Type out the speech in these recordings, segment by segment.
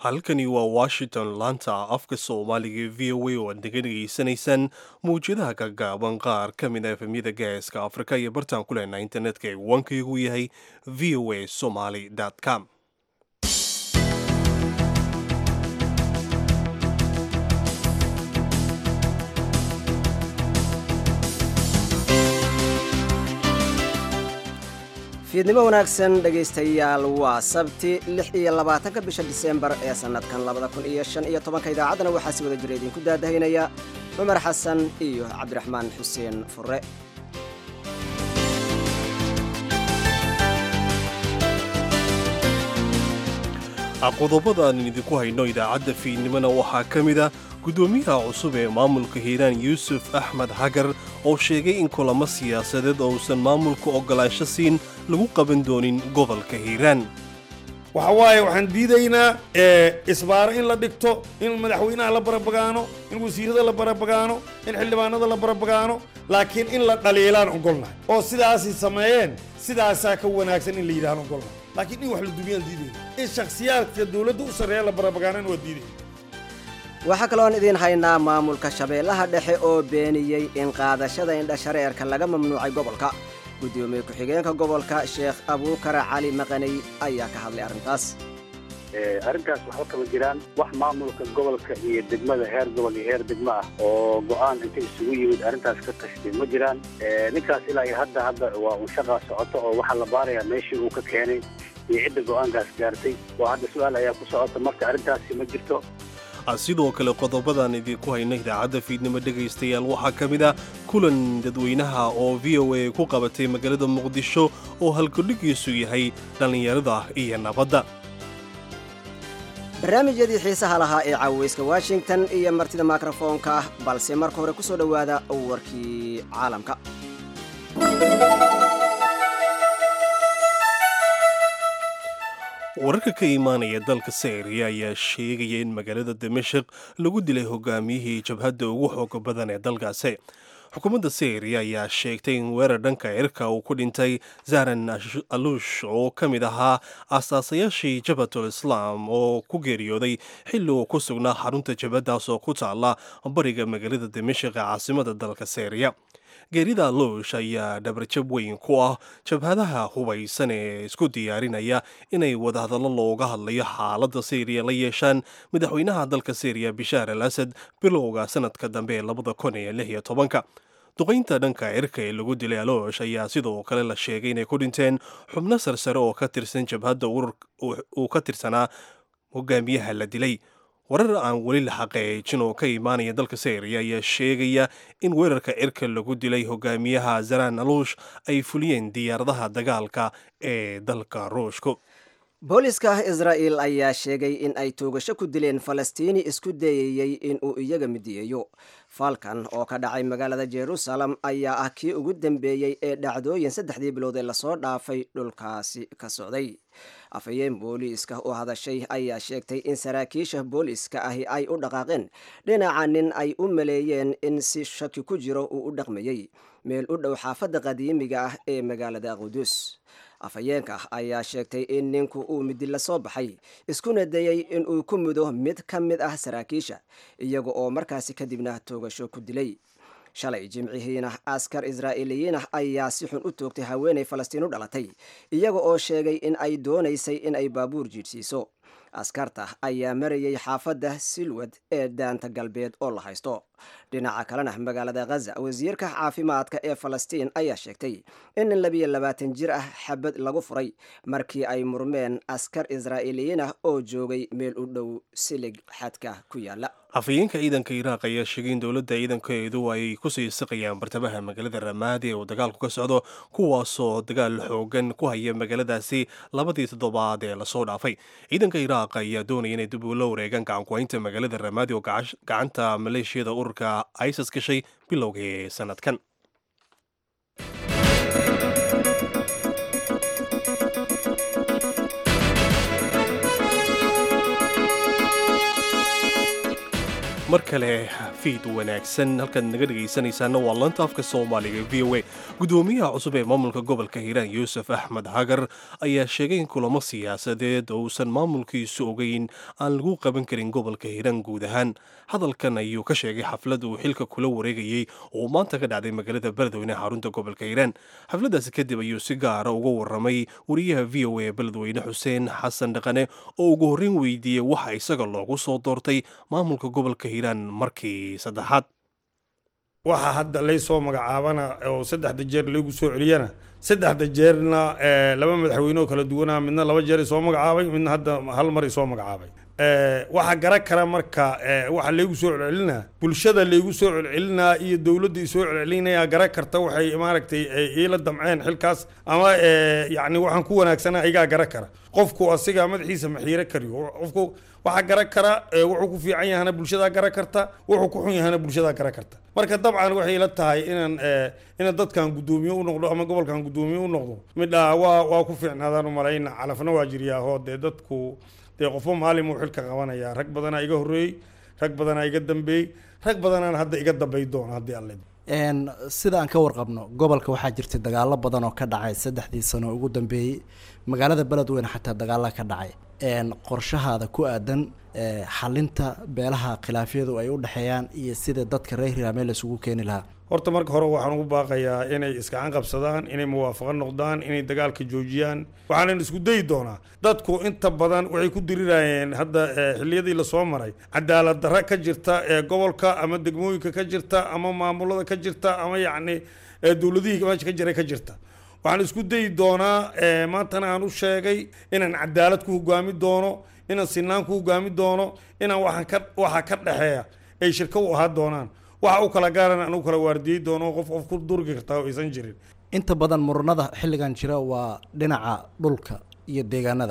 halkani waa washington laanta afka soomaaliga ee v o a oo aad naga dhegaysanaysaan mawjadaha gaagaaban qaar ka mid a efemyada gaaska afrika iyo bartaan ku lehna internetka ee wankaygu yahay v o a somaly com fiidnimo wanaagsan dhegaystayaal waa sabti lix iyo labaatanka bisha diseembar ee sannadkan labada kun iyo shan iyo tobanka idaacaddana waxaa si wada jira idinku daadahaynaya cumar xasan iyo cabdiraxmaan xuseen fure qodobada aan idinku hayno idaacadda fiidnimona waxaa ka mid a guddoomiyaha cusub ee maamulka hiiraan yuusuf axmed hagar oo sheegay in kulamo siyaasadeed oo uusan maamulka oggolaansho siin lagu qaban doonin gobolka hiiraan waxa waaye waxaan diidaynaa isbaaro in la dhigto in madaxweynaha la barabagaano in wasiirada la barabagaano in xildhibaanada la barabagaano laakiin in la dhaliilaan ogolnahay oo sidaasay sameeyeen sidaasaa ka wanaagsan in la yidhahaan ogolnahay laakiin in wax la dumiyaan diidayna in shakhsiyaadka dowladda u sarreeya la barabagaanana waa diidayna waxaa kaloon idiin haynaa maamulka shabeellaha dhexe oo beeniyey in qaadashada indhashareerka laga mamnuucay gobolka guddoomiye ku-xigeenka gobolka sheekh abuukar cali maqaney ayaa ka hadlay arrintaas arrintaas waxba kama jiraan wax maamulka gobolka iyo degmada heer gobol iyo heer degmo ah oo go-aan inta isugu yimid arrintaas ka tashtay ma jiraan ninkaas ilaa iyo hadda hadda waa un shaqaa socoto oo waxaa la baarayaa meeshii uu ka keenay iyo cidda go-aankaas gaartay oo hadda su-aal ayaa ku socota marka arrintaasi ma jirto sidoo kale qodobadaan idinku hayna idaacadda fiidnimo dhegaystayaal waxaa ka mid ah kulan dadweynaha oo v o a ku qabatay magaalada muqdisho oo halkudhigiisu yahay dhallinyarada iyo nabadda barnaamijyadii xiisaha lahaa ee caaweyska washington iyo martida mikrofoonka balse marka hore ku soo dhowaada warkii caalamka wararka ka imaanaya dalka syriya ayaa sheegaya in magaalada dimashik lagu dilay hogaamiyihii jabhadda ugu xooga badan ee dalkaasi xukuumadda syriya ayaa sheegtay in weerar dhanka cirka uu ku dhintay zaran alush oo ka mid ahaa aasaasayaashii jabhatul islaam oo ku geeriyooday xilli uu ku sugnaa xarunta jabhaddaas oo ku taala bariga magaalada dimashik ee caasimada dalka syriya geerida luush ayaa dhabarjab weyn ku ah jabhadaha hubaysan ee isku diyaarinaya inay wadahadallo looga hadlayo xaaladda syriya la yeeshaan madaxweynaha dalka syriya bishaar al asad bilowga sanadka dambe ee labada kun iyo lix iyo tobanka duqaynta dhanka cirka ee lagu dilay aloosh ayaa sidoo kale la sheegay inay ku dhinteen xubno sarsare oo ka tirsan jabhadda uu ka tirsanaa hogaamiyaha la dilay warar aan weli la xaqeejin oo ka imaanaya dalka syriya ayaa sheegaya in weerarka cirka lagu dilay hogaamiyaha zaran aluush ay fuliyeen diyaaradaha dagaalka ee dalka ruushku booliska israa'il ayaa sheegay in ay toogasho ku dileen falastiini isku dayayey in uu iyaga midiyeeyo falkan oo ka dhacay magaalada jerusalem ayaa ah kii ugu dambeeyey ee dhacdooyin saddexdii bilood ee lasoo dhaafay dhulkaasi ka socday afhayeen booliiska oo hadashay ayaa sheegtay in saraakiisha booliiska ahi ay u dhaqaaqeen dhinaca nin ay u maleeyeen in si shaki ku jiro uu u dhaqmayey meel u dhow xaafadda qadiimiga ah ee magaalada qudus afhayeenka ayaa sheegtay in ninku uu midi la soo baxay iskuna dayey in uu ku mudo mid ka mid ah saraakiisha iyaga oo markaasi kadibna toogasho ku dilay shalay jimcihiina askar israa'iiliyiin ah ayaa si xun u toogtay haweenay falastiin u dhalatay iyaga oo sheegay in ay doonaysay in ay baabuur jiidhsiiso askarta ayaa marayay xaafadda silwad ee daanta galbeed oo la haysto dhinaca kalena magaalada khaza wasiirka caafimaadka ee falastiin ayaa sheegtay in nin labiyo labaatan jir ah xabad lagu furay markii ay murmeen askar israa'iiliyiin ah oo joogay meel u dhow silig xadka ku yaala afhayeenka ciidanka iraaq ayaa sheegay in dowladda ciidankeedu ay kusii siqayaan bartamaha magaalada ramaadi ee uu dagaalku ka socdo kuwaasoo dagaal xoogan ku haya magaaladaasi labadii toddobaad ee lasoo dhaafay ciidanka iraaq ayaa doonaya inay dib ula wareegaan gacankuhaynta magaalada ramaadi oo gacanta maleeshiyada ururka isis gashay bilowgii sanadkan mar kale fiid wanaagsan halkaad naga dhegaysanaysaana waa lanta afka soomaaliga v o a gudoomiyaha cusub ee maamulka gobolka hiiraan yuusuf axmed hagar ayaa sheegay in kulamo siyaasadeed oo uusan maamulkiisu ogeyn aan lagu qaban karin gobolka hiiraan guud ahaan hadalkan ayuu ka sheegay xaflad uu xilka kula wareegayey oo maanta ka dhacday magaalada beledweyne xarunta gobolka hiiraan xafladaasi kadib ayuu si gaara uga waramay wariyaha v o a beledweyne xuseen xasan dhaqane oo ugu horreyn weydiiyey waxa isaga loogu soo doortay maamulka gobolka hiiraan markii saddexaad waxaa hadda lay soo magacaabana oo saddexda jeer laygu soo celiyana saddexda jeerna laba madaxweyne oo kala duwanaa midna laba jeer isoo magacaabay midna hadda hal mar isoo magacaabay waxaa garan kara marka waxa laygu soo celcelinaa bulshada laygu soo celcelinaa iyo dowladda isoo celcelinaya garan karta waxay maaragtay iila damceen xilkaas ama yacni waxaan ku wanaagsana igaa garan kara qofku asiga madaxiisa maxiiro kariyo qofku waxaa garan kara wuxuu ku fiican yahana bulshadaa garan karta wuxuu ku xun yahana bulshadaa garan karta marka dabcan waxay ila tahay inaan inaan dadkan guddoomiye u noqdo ama gobolkan guddoomiye u noqdo midha waa waa ku fiicnaadaan u malayna calafna waa jiryaahoo dee dadku dee qofba maalin uu xilka qabanaya rag badanaa iga horreeyey rag badanaa iga dambeeyey rag badanaan hadda iga dambay doona haddii alle sida aan ka warqabno gobolka waxaa jirtay dagaalo badan oo ka dhacay saddexdii sano ugu dambeeyey magaalada beledweyne xataa dagaala ka dhacay qorshahaada ku aadan xalinta beelaha khilaafyadu ay u dhexeeyaan iyo sida dadka reer hiraamee la isugu keeni lahaa horta marka hore waxaan ugu baaqayaa inay iskacan qabsadaan inay muwaafaqo noqdaan inay dagaalka joojiyaan waxaanan isku dayi doonaa dadku inta badan waxay ku dirirayeen hadda xilliyadii lasoo maray cadaalad darra ka jirta ee gobolka ama degmooyinka ka jirta ama maamulada ka jirta ama yacni dowladihii meesha ka jiray ka jirta waxaan isku dayi doonaa maantana aan u sheegay inaan cadaalad ku hogaami doono inaan sinaan ku hogaami doono inaan waxaan ka waxa ka dhexeeya ay shirka u ahaa doonaan waxa u kala gaaran aan u kala waardiyey doono qof qof ku durgi kartaa oo aysan jirin inta badan muranada xilligan jira waa dhinaca dhulka iyo deegaanada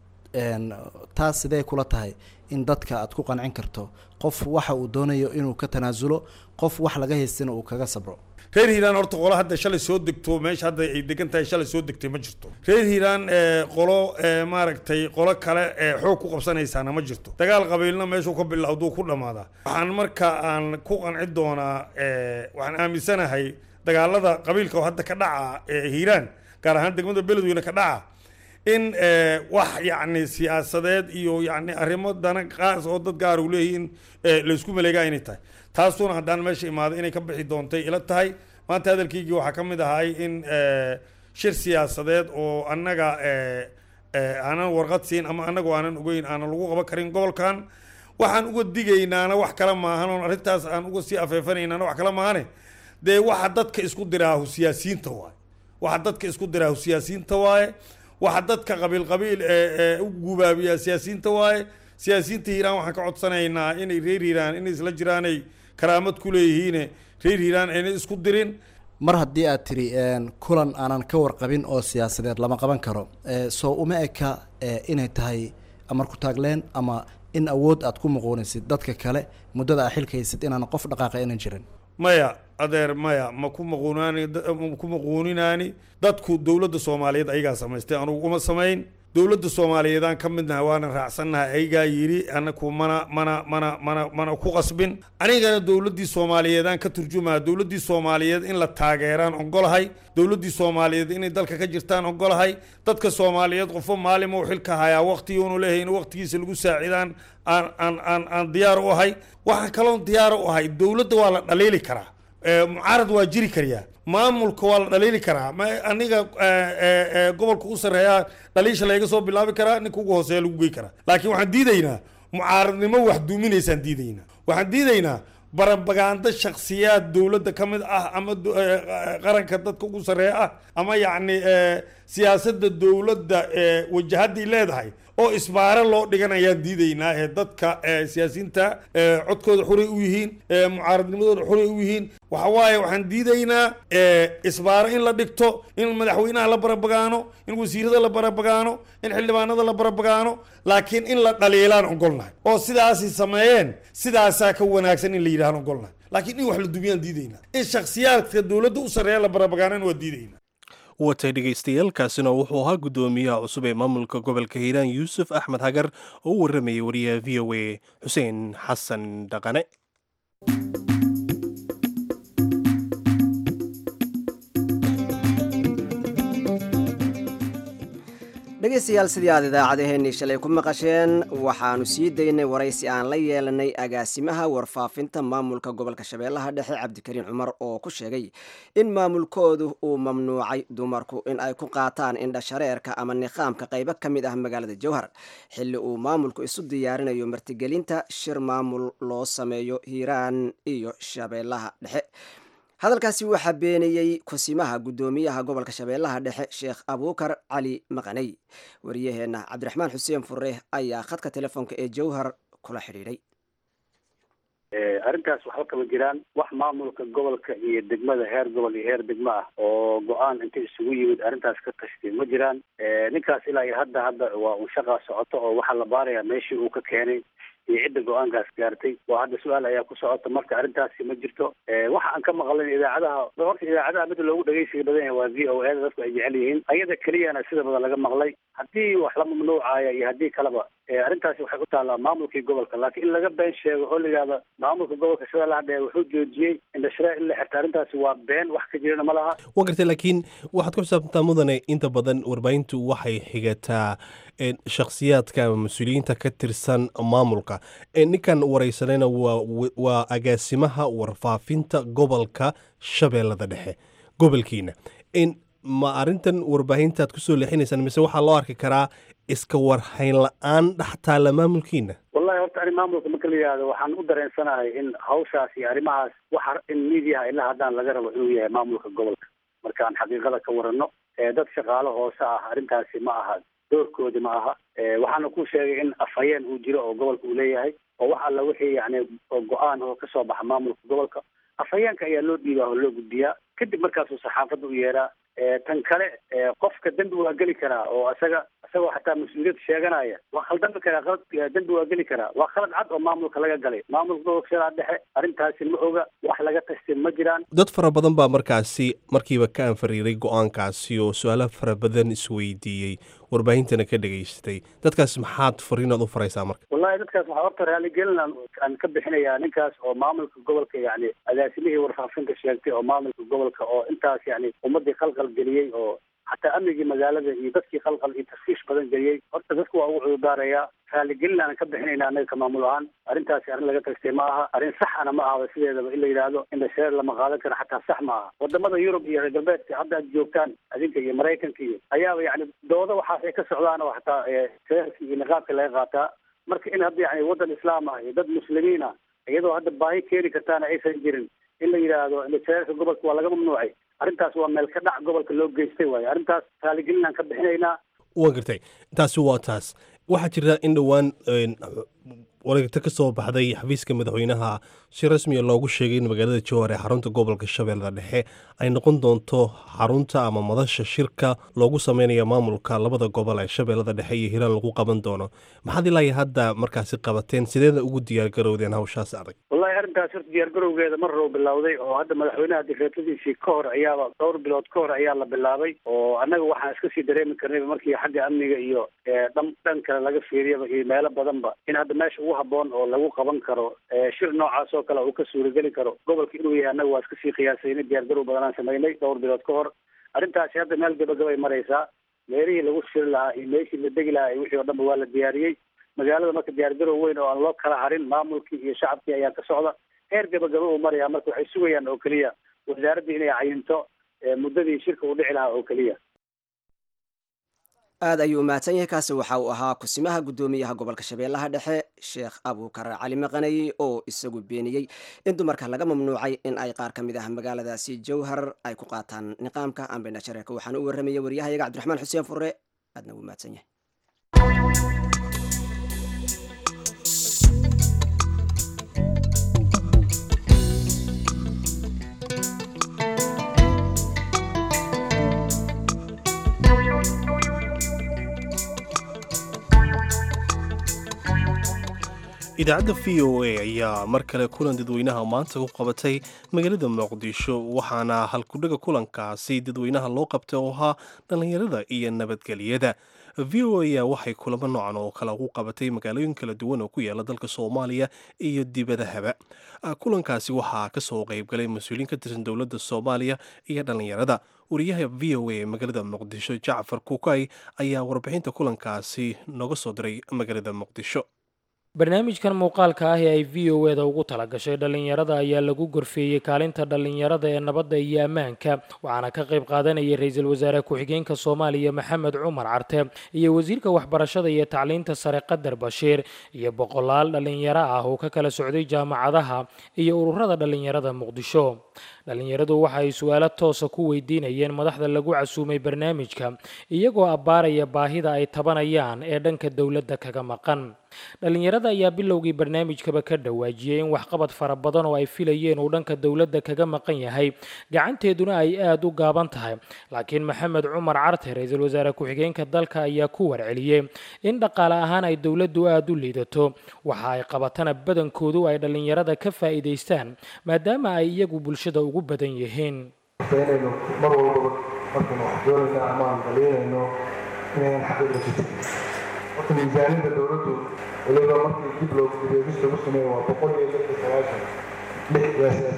taas sidee kula tahay in dadka aad ku qancin karto qof waxa uu doonayo inuu ka tanaasulo qof wax laga haystina uu kaga sabro reer hiiraan horta qolo hadda shalay soo degto meesha hadda ay degan tahay shalay soo degtay ma jirto reer hiiraan qolo maaragtay qolo kale xoog ku qabsanaysaana ma jirto dagaal qabiilna meeshuu ka bilowduu ku dhammaadaa waxaan marka aan ku qanci doonaa waxaan aaminsanahay dagaalada qabiilka oo hadda ka dhaca hiiraan gaar ahaan degmada beledweyne ka dhaca in wax yacni siyaasadeed iyo yacni arrimo dana qaas oo dad gaar u leeyihiin laysku maleegaa inay tahay taasuna haddaan meesha imaaday inay ka bixi doontay ila tahay maanta hadalkaygii waxaa ka mid ahay in shir siyaasadeed oo annaga aanan warqad siin ama annagoo aanan ogeyn aanan lagu qaban karin gobolkan waxaan uga digaynaana wax kale maahan oon arrintaas aan uga sii afeefanaynaana wax kale maahane dee waxa dadka isku diraahu siyaasiyiinta waaye waxa dadka isku diraahu siyaasiyiinta waaye waxa dadka qabiil qabiil u gubaabiyaa siyaasiyiinta waaye siyaasiyiinta hiiraan waxaan ka codsanaynaa inay reer hiiraan inay isla jiraanay karaamad ku leeyihiine reer hiiraan aynay isku dirin mar haddii aad tiri kulan aanan ka warqabin oo siyaasadeed lama qaban karo soo uma eka inay tahay amar ku taagleen ama in awood aad ku muquunaysid dadka kale muddada aa xilkaysid inaan qof dhaqaaqa aynan jirin maya adeer maya ma ku maquunaani ma ku maquuninaani dadku dowladda soomaaliyeed ayagaa samaystay anugu uma samayn dowladda soomaaliyeedaan ka midnaha waana raacsannahay ayagaa yidhi anaku mana mana mana mana mana ku qasbin anigana dowladdii soomaaliyeedaan ka turjumaa dowladdii soomaaliyeed in la taageeraan ogolahay dowladdii soomaaliyeed inay dalka ka jirtaan ogolahay dadka soomaaliyeed qofo maalin uu xilka hayaa waqtiguunu leeyahay in waqtigiisa lagu saacidaan aan aan aan aan diyaar u ahay waxaan kaloon diyaar u ahay dowladda waa la dhaliili karaa mucaarad waa jiri karyaa maamulka waa la dhaliili karaa ma aniga gobolka u sarreeyaa dhaliisha layga soo bilaabi karaa ninka ugu hooseeya lagu gey karaa laakiin waxaan diidaynaa mucaaradnimo wax duuminaysaan diidaynaa waxaan diidaynaa barabagaando shaksiyaad dowladda ka mid ah ama qaranka dadka ugu sarreeya ah ama yacni siyaasadda dowladda wajahaday leedahay oo isbaaro loo dhiganayaan diidaynaa ee dadka siyaasiyiinta codkooda xuray u yihiin mucaaradnimadooda xuray u yihiin waxa waaye waxaan diidaynaa isbaaro in la dhigto in madaxweynaha la barabagaano in wasiirada la barabagaano in xildhibaanada la barabagaano laakiin in la dhaliilaan ogolnahay oo sidaasay sameeyeen sidaasaa ka wanaagsan in la yidhahaan ogolnahay laakiin in wax la dumiyaan diidaynaa in shaksiyaadka dowladda u sarreeya la barabagaanana waa diidaynaa watay dhegaystayaaalkaasina wuxuu ahaa guddoomiyaha cusub ee maamulka gobolka hiiraan yuusuf axmed hagar oo u warramayay wariyaha v o a xuseen xasan dhaqane dhegaystayaal sidii aad idaacadeheennii shalay ku maqasheen waxaanu sii daynay waraysi aan la yeelanay agaasimaha warfaafinta maamulka gobolka shabeellaha dhexe cabdikariin cumar oo ku sheegay in maamulkoodu uu mamnuucay dumarku in ay ku qaataan indhashareerka ama niqaamka qaybo ka mid ah magaalada jowhar xilli uu maamulku isu diyaarinayo martigelinta shir maamul loo sameeyo hiiraan iyo shabeellaha dhexe hadalkaasi waxaa beeniyey kusimaha guddoomiyaha gobolka shabeellaha dhexe sheekh abuukar cali maqaney wariyaheenna cabdiraxmaan xuseen fure ayaa khadka telefoonka ee jowhar kula xidhiidhay arrintaas waxba kama jiraan wax maamulka gobolka iyo degmada heer gobol iyo heer degmo ah oo go-aan inta isugu yimid arrintaas ka tashtay ma jiraan ninkaas ilaa iyo hadda hadda waa un shaqaa socoto oo waxaa la baarayaa meeshii uu ka keenay iyo cidda go-aankaas gaartay waa hadda su-aal ayaa ku socota marka arrintaasi ma jirto waxa aan ka maqlayn idaacadaha horta idaacadaha mid loogu dhegeysiga badan yahay waa v o a da dadku ay jecel yihiin ayada keliyana sida badan laga maqlay haddii wax la mamnuucaya iyo haddii kaleba arrintaasi waxay u taallaa maamulkii gobolka laakiin in laga been sheego oo la yidhahdo maamulka gobolka shabeellaha dhexe wuxuu joojiyey indhashareer in la xirta arrintaasi waa been wax ka jirana ma laha waa gartay laakiin waxaad ku xisaabtantaa mudane inta badan warbaahintu waxay xigataa shakhsiyaadka ama mas-uuliyiinta ka tirsan maamulka ninkan waraysanayna waa waa agaasimaha warfaafinta gobolka shabeellada dhexe gobolkiina ma arrintan warbaahintaad kusoo leexinaysaan mise waxaa loo arki karaa iska warhayn la-aan dhex taalla maamulkiina wallahi horta arrin maamulka marka la yidhahdo waxaan u dareensanahay in hawshaas iyo arrimahaas waxa in miidiyaha ilaa haddaan laga rabo inuu yahay maamulka gobolka markaan xaqiiqada ka warano dad shaqaalo hoose ah arrintaasi ma aha doorkoodi ma aha waxaana ku sheegay in afhayeen uu jiro oo gobolka uu leeyahay oo wax alla wixii yani go-aan oo kasoo baxa maamulka gobolka afhayeenka ayaa loo dhiibaa oo loo gudbiyaa kadib markaasuu saxaafadda u yeeraa tan kale qofka dembi waa geli karaa oo isaga isagoo xataa mas-uuliyad sheeganaya waa khaldami karaa qalad dembi waa geli karaa waa khalad cad oo maamulka laga galay maamulka gobolka shabeellaha dhexe arrintaasi ma oga wax laga tashtay ma jiraan dad fara badan baa markaasi markiiba ka anfariiray go-aankaasi oo su-aalo fara badan isweydiiyey warbaahintana ka dhegaystay dadkaas maxaad fariinaad u faraysaa marka wallahi dadkaas waxaa horta raaligelin aan ka bixinayaa ninkaas oo maamulka gobolka yani agaasimihii warfaafinta sheegtay oo maamulka gobolka oo intaas yani ummadii khalqal geliyey oo xataa amnigii magaalada iyo dadkii khalqal iyo tashkiish badan geliyey horta dadku waa ugu cududaarayaa raaligelin aan ka bixinayna annaga ka maamul ahaan arrintaasi arrin laga tagtay ma aha arrin saxana ma ahaba sideedaba in la yidhaahdo indhashareer lama qaadan karo xataa sax ma aha wadamada yurub iyo reer galbeedka hadda aad joogtaan adinka iyo maraykanka iyo ayaaba yani dooda waxaas ay ka socdaan oo xataa shareerka iyo niqaabka laga qaataa marka in hadda yani waddan islaam ah iyo dad muslimiin ah iyadoo hadda baahi keeni kartaana aysan jirin in la yidhaahdo indhashareerka gobolka waa laga mamnuucay arrintaas waa meel ka dhac gobolka loo geystay waayo arrintaas raaligelin aan ka bixinaynaa waa gartay taasi waa taas waxaa jira in dhowaan wareegto ka soo baxday xafiiska madaxweynaha si rasmiya loogu sheegay in magaalada jowhar ee xarunta gobolka shabeellada dhexe ay noqon doonto xarunta ama madasha shirka loogu sameynaya maamulka labada gobol ee shabeellada dhexe iyo hiiraan lagu qaban doono maxaad ilaa hadda markaasi qabateen sideeda ugu diyaargarowdeen hawshaas adag wallahi arrintaas horta diyaargarowgeeda mar row bilowday oo hadda madaxweynaha dikreetadiisii ka hor ayaaba dhowr bilood ka hor ayaa la bilaabay oo annaga waxaan iska sii dareemi karnayba markii xagga amniga iyo dhan dhan kale laga fiiriyaba iyo meelo badanba in hadda meesha ugu haboon oo lagu qaban karo shir noocaas oo kale uu ka suurageli karo gobolka inuu yahay annaga waa iska sii qiyaasayna diyaargarow badan aan samaynay dhowr bilood ka hor arrintaasi hadda meel gabagabay maraysaa meelihii lagu shiri lahaa iyo meeshii la degi lahaa iyo wixii oo dhanba waa la diyaariyey magaalada marka diyaargarow weyn oo aan loo kala harin maamulkii iyo shacabkii ayaa ka socda heer gabagaba uu maraya marka waxay sugayaan oo keliya wasaaraddii inay cayinto muddadii shirka uu dhici lahaa oo keliya aad ayuu umahadsan yahay kaasi waxa uu ahaa kusimaha guddoomiyaha gobolka shabeellaha dhexe sheekh abuukar cali maqaney oo isagu beeniyey in dumarka laga mamnuucay in ay qaar ka mid ah magaaladaasi jowhar ay ku qaataan niqaamka ambena shareerka waxaana u warramayay waryahayaga cabdiraxmaan xuseen fure aadna uu mahadsan yahay idaacadda v o a ayaa mar kale kulan dadweynaha maanta ku qabatay magaalada muqdisho waxaana halkudhaga kulankaasi dadweynaha loo qabtay oo ahaa dhallinyarada iyo nabadgelyada v o a waxay kulamo noocan oo kale ku qabatay magaalooyin kala duwan oo ku yaala dalka soomaaliya iyo dibadahaba kulankaasi waxaa kasoo qeybgalay mas-uuliyiin ka tirsan dowladda soomaaliya iyo dhallinyarada wariyaha v o a ee magaalada muqdisho jacfar kukay ayaa warbixinta kulankaasi nooga soo diray magaalada muqdisho barnaamijkan muuqaalka ah ee ay v o eda ugu talagashay dhallinyarada ayaa lagu gorfeeyey kaalinta dhallinyarada ee nabadda iyo ammaanka waxaana ka qayb qaadanayay ra-iisul wasaare ku-xigeenka soomaaliya maxamed cumar carte iyo wasiirka waxbarashada iyo tacliinta sare qadar bashiir iyo boqolaal dhallinyaro ah oo ka kala socday jaamacadaha iyo ururada dhallinyarada muqdisho dhallinyaradu waxa ay su-aalo toosa ku weydiinayeen madaxda lagu casuumay barnaamijka iyagoo abbaaraya baahida ay tabanayaan ee dhanka dowladda kaga maqan dhallinyarada ayaa bilowgii barnaamijkaba ka dhawaajiyey in waxqabad fara badan oo ay filayeen uu dhanka dowladda kaga maqan yahay gacanteeduna ay aada u gaaban tahay laakiin maxamed cumar carte ra-iisul wasaare ku-xigeenka dalka ayaa ku warceliyey in dhaqaale ahaan ay dowladdu aada u liidato waxa ay qabatana badankoodu ay dhallinyarada ka faa'iidaystaan maadaama ay iyagu bulshada ugu badan yihiin inaynu mar walbaba markaynu wax doonayna ama aan daliinayno inayn xaqiiqa jirin horta miisaaniyadda dowladdu waliba markii dib loo dibeegis lagu sameeyo waa boqol iyo lix iyo sagaashan lix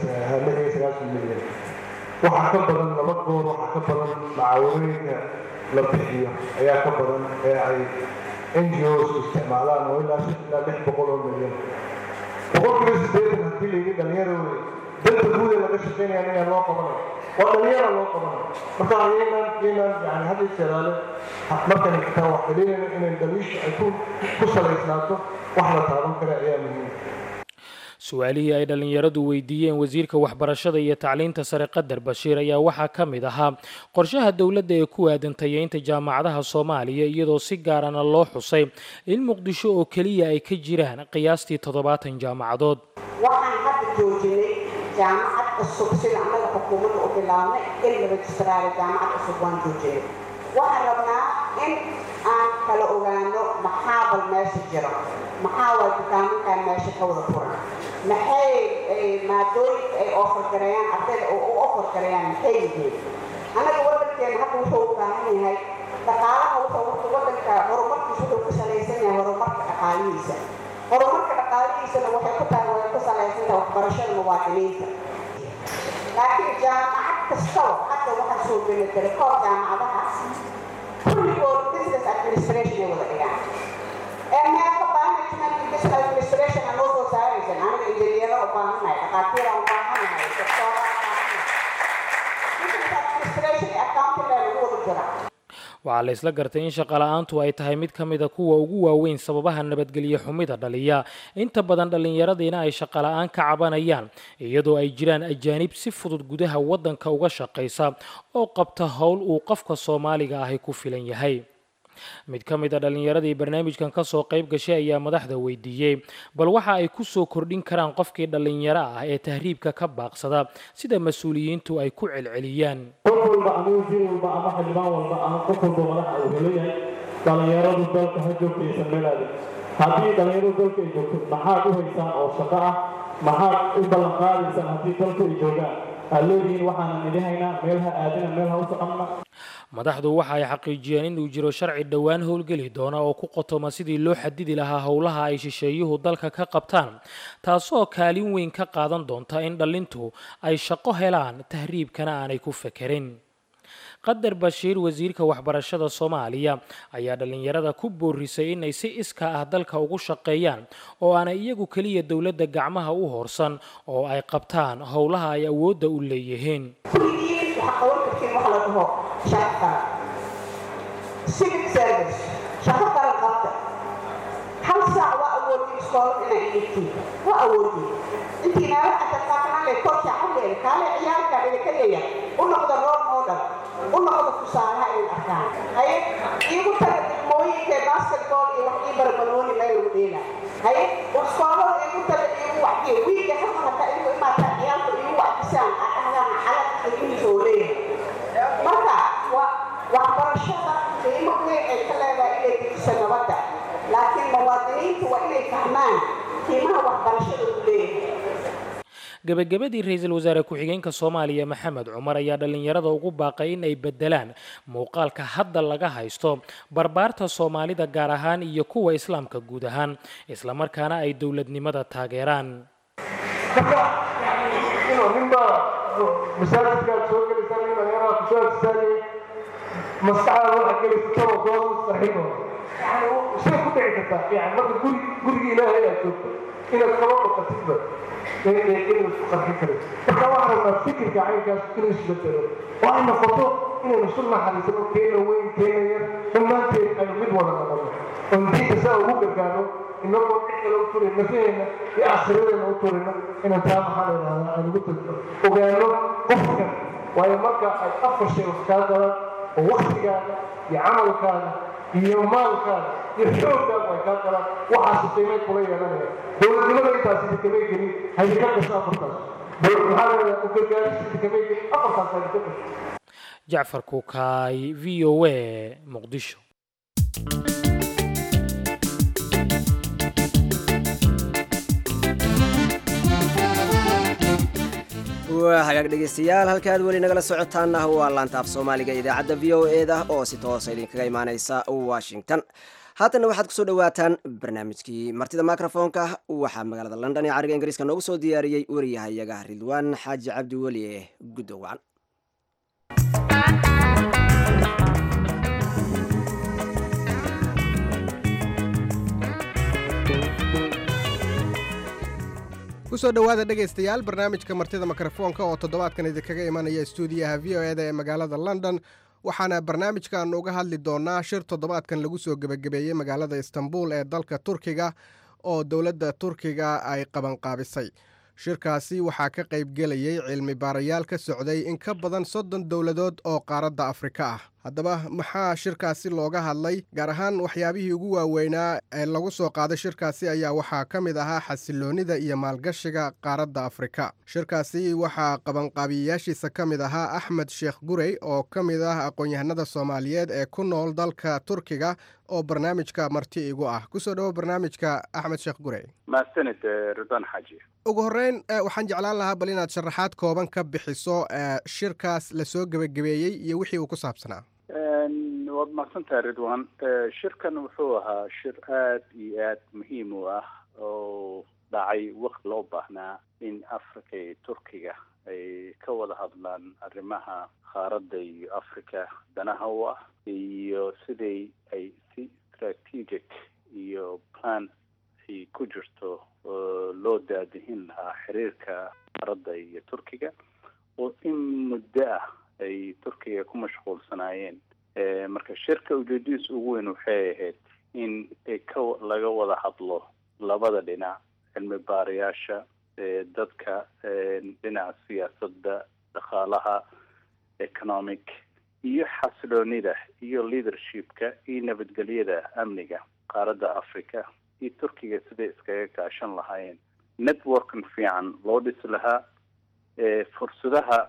iyo sagaashan milyan waxaa ka badan laba goor waxaa ka badan macaawinooyinka la bixiyo ayaa ka badan ee ay n g os isticmaalaan oo ilaa shan ilaa lix boqol oo milyan boqolkiiba sideetan haddii layidhi dhalinyaro wey danta guud ee laga shaqeynaya inaan loo qabanayo waa dhalinyara loo qabanayo marka ayaynaan yaynaan yani had iyo jeeraale markaynu xitaa wax dhalinayno inay dhaliisha ay ku ku salaysnaato wax la taaban kara ayaa muhiim su-aalihii ay dhallinyaradu weydiiyeen wasiirka waxbarashada iyo tacliinta sare qadar bashiir ayaa waxaa ka mid ahaa qorshaha dowladda ee ku aadan tayeynta jaamacadaha soomaaliya iyadoo si gaarana loo xusay in muqdisho oo keliya ay ka jiraan qiyaastii toddobaatan jaamacadood waxaan hadda joojinay jaamacad cusub sida annaga xukuumadda u bilaabnay in la rejistaraaro jaamacad cusub waan joojinay waxaan rabnaa in aan kala ogaano maxaa bal meesha jiro maxaa waa dukaamankan meesha ka wada furan maxay maadooyinka ay ofargareeyaan ardayda oo u ofargareeyaan maxay yihiin annaga waddankeena hadda wuxuu u baahan yahay dhaqaalaha wuxuu wuxuu waddanka horumarkiisa wuxuu ku salaysan yahay horumarka dhaqaalihiisa horumarka dhaqaalihiisana waxay ku tahay way ku salaysan tahay waxbarashada muwaadiniinta laakiin jaamacad kastaba hadda waxaa soo geli kara koob jaamacadaha kulligood business administration ay wada dhigaan ee meelka management iyo business administration aan noo soo saaraysan aniga injineero u baahannahay dhaqaatiira u baahannahay doktoora u baahannahay business administration iyo accounting lee lagu wada jiraa waxaa la isla gartay in shaqala-aantu ay tahay mid ka mid a kuwa ugu waaweyn sababaha nabadgelyo xumida dhaliya inta badan dhallinyaradiina ay shaqala-aan ka cabanayaan iyadoo ay jiraan ajaanib si fudud gudaha waddanka uga shaqaysa oo qabta howl uu qofka soomaaliga ahi ku filan yahay mid ka mid a dhallinyaradii barnaamijkan kasoo qayb gashay ayaa madaxda weydiiyey bal waxa ay ku soo kordhin karaan qofkii dhallinyaro ah ee tahriibka ka baaqsada sida mas-uuliyiintu ay ku celceliyaan qof walba ama wasiir walba ama xildhibaan walba ama qof walba madaxa uu helayahay dhallinyaradu dalka ha joogtaysan meelaada haddii dhallinyaradu dalka ay joogto maxaad u haysaan oo shaqo ah maxaad u ballan qaadaysaan haddii dalku ay joogaan aad leedihiin waxaanan idin haynaa meel ha aadina meel ha u soconna madaxdu waxa ay xaqiijiyeen inuu jiro sharci dhowaan howlgeli doona oo ku qotoma sidii loo xadidi lahaa howlaha ay shisheeyuhu dalka ka qabtaan taasoo kaalin weyn ka qaadan doonta in dhallintu ay shaqo helaan tahriibkana aanay ku fekerin qadar bashiir wasiirka waxbarashada soomaaliya ayaa dhallinyarada ku boorisay inay si iska ah dalka ugu shaqeeyaan oo aanay iyagu keliya dowladda gacmaha u horsan oo ay qabtaan howlaha ay awoodda u leeyihiin kulligiin waxaa qaban kartiin wax la dhaho shaqo qaran civic service shaqo qaran qabta hal saac waa awoodin iskoolad inay idhigtiin waa awoodin intii naala ataqaaqnale korsha xalleeda kaale ciyaarkaan idinka leeyahay u noqda role model u noqda tusaalaha inay arkaan haye iigu taga degmooyinkee basketball iyo wax ii barbaloni meel lagu dheela haye iskoolada iigu taga iigu wacdiye wiilka halka hataa idigu imaataa ciyaalka iigu wacdisaan aad dhahdaan xalad ilmihiisa oo leeyahay marka waa waxbarashada qiimo weyn ay ka leedahay inay dejiso nabadda laakiin muwaadiniintu waa inay fahmaan qiimaha waxbarashada uu leeyahay gebagabadii ra-iisul wasaare ku-xigeenka soomaaliya maxamed cumar ayaa dhallinyarada ugu baaqay in ay bedelaan muuqaalka hadda laga haysto barbaarta soomaalida gaar ahaan iyo kuwa islaamka guud ahaan islamarkaana ay dowladnimada taageeraan marka inuu ninba masaajidkaad soo gelaysaa nin dhalinyarada kusoo agsaagay maskaxdaada waxa gelaysa taba soo mustarxin yani shay ku dhici kartaa yani marka guri gurigii ilaahay aad joogto inaad kaba dhaqatidba inuu isku qarxin karin marka waxaan rabnaa fikirka caynkaas inuu isbedelo oo ay noqoto inaynu isu naxariisano keena weyn keena yar dhammaanteed aynu mid wada noqono oo diinta saa ugu gargaarno inagoo cid kale u turin nafaheena iyo akhiradeena u turino inaan taa maxaa la yidhahdaa aynu ugu tagno ogaano qofkan waayo marka ay afar shay wax kaa galaan oo waktigaaga iyo camalkaaga iyo maalkaaga iyo xoogaaga ay kaa galaan waxaasi qiimay kula yeelanaya dowladnimada intaasi idinkamay gelin haydinka gasho afartaas maxaa la yidhahdaa u gargaarista idinkamay gelin afartaas haydinka gasho jacfar kuukaay v o a muqdisho waa hagaag dhegaystayaal halkaad weli nagala socotaana waa laantaaf soomaaliga idaacadda v o e da oo si toosa idinkaga imaaneysa washington haatanna waxaad kusoo dhawaataan barnaamijkii martida microfoonka waxaa magaalada london ee cariga ingiriiska noogu soo diyaariyey wariyahayaga ridwaan xaaji cabdi weli ee guddowacan kusoo dhowaada dhegaystayaal barnaamijka martida mikrofoonka oo toddobaadkan idinkaga imanaya stuudiyaha v o eda ee magaalada london waxaana barnaamijkan uga hadli doonaa shir toddobaadkan lagu soo gebagabeeyey magaalada istanbul ee dalka turkiga oo dowladda turkiga ay qabanqaabisay shirkaasi waxaa ka qaybgelayey cilmi baarayaal ka socday in ka badan soddon dowladood oo qaaradda afrika ah haddaba maxaa shirkaasi looga hadlay gaar ahaan waxyaabihii ugu waaweynaa ee lagu soo qaaday shirkaasi ayaa waxaa ka mid ahaa xasiloonnida iyo maalgashiga qaaradda afrika shirkaasi waxaa qabanqaabiyayaashiisa ka mid ahaa axmed sheekh gurey oo ka mid ah aqoon-yahanada soomaaliyeed ee ku nool dalka turkiga oo barnaamijka marti igu ah kusoo dhawo barnaamijka axmed sheekh gurey mahadsanid ridwaan xaaji ugu horreyn waxaan jeclaan lahaa bal inaad sharaxaad kooban ka bixiso shirkaas lasoo gebagabeeyey iyo wixii uu ku saabsanaa waad mahadsantahay ridwan shirkan wuxuu ahaa shir aad iyo aad muhiim u ah oo dhacay waqti loo baahnaa in africa iyo turkiga ay ka wada hadlaan arrimaha qaaradda iyo africa danaha u ah iyo siday ay si strategic iyo plan ay ku jirto loo daadihin lahaa xiriirka qaaradda iyo turkiga oo in muddo ah ay turkiga ku mashquulsanaayeen marka shirka ujeedadiis ugu weyn waxay ahayd in ka laga wada hadlo labada dhinac cilmi baarayaasha dadka dhinaca siyaasadda dhaqaalaha economic iyo xasiloonida iyo leadershipka iyo nabadgelyada amniga qaaradda africa iyo turkiga siday iskaga kaashan lahaayeen networkan fiican loo dhisi lahaa fursadaha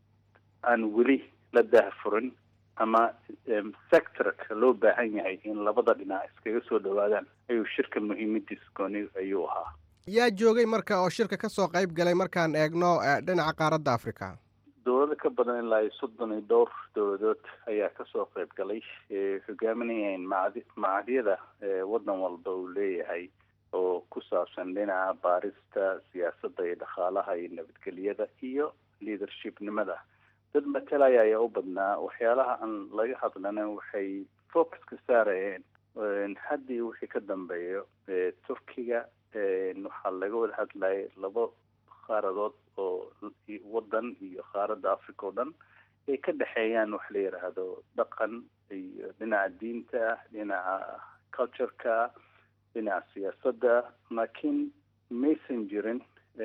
aan weli la daahfurin ama sectorka loo baahan yahay in labada dhinac iskaga soo dhawaadaan ayuu shirka muhiimadiis gooni ayuu ahaa yaa joogay marka oo shirka ka soo qayb galay markaan eegno dhinaca qaaradda africa dowlado ka badan ilaa iyo soddon iyo dhowr dowladood ayaa kasoo qayb galay hogaaminayeen macdi macadyada waddan walba uu leeyahay oo ku saabsan dhinaca baarista siyaasadda iyo dhaqaalaha iyo nabadgelyada iyo leadershipnimada dad matalaya ayaa u badnaa waxyaalaha aan laga hadlana waxay focuska saarayeen haddii wixii ka dambeeyo turkiga waxaa laga wada hadlayay laba qaaradood oo waddan iyo qaaradda africa oo dhan ay ka dhexeeyaan wax la yidhaahdo dhaqan iyo dhinaca diinta dhinaca cultureka dhinaca siyaasadda laakiin maysan jirin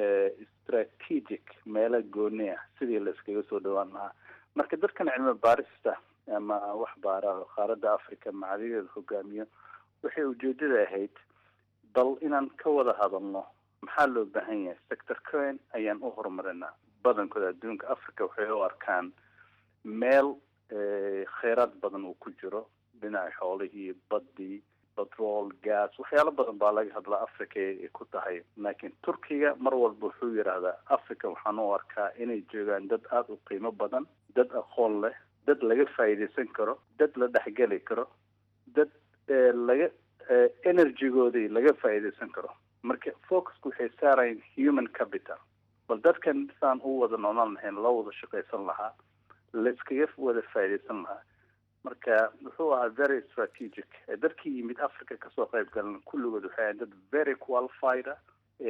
strategic meelo gooni ah sidii la iskaga soo dhawaan lahaa marka dadkan cilmi baarista ama wax baara qaaradda africa macadideeda hogaamiyo waxay ujeedada ahayd bal inaan ka wada hadalno maxaa loo baahan yahay sector coin ayaan u horumarinaa badankooda adduunka africa waxay u arkaan meel kheyraad badan uu ku jiro dhinaca xoolihii baddii petrol gas waxyaalo badan baa laga hadlaa africa ay ku tahay laakiin turkiga mar walba wuxuu yidhaahdaa africa waxaan u arkaa inay joogaan dad aada u qiimo badan dad aqoon leh dad laga faa'iidaysan karo dad la dhexgeli karo dad laga energygoodii laga faa'iidaysan karo marka focusku waxay saarayeen human capital bal dadkan saan u wada noolaan lahayn loo wada shaqaysan lahaa la iskaga wada faa'iidaysan lahaa marka wuxuu ahaa very strategic dadkii yimid africa kasoo qayb galan kulligood waxay ahayn dad very qualified ah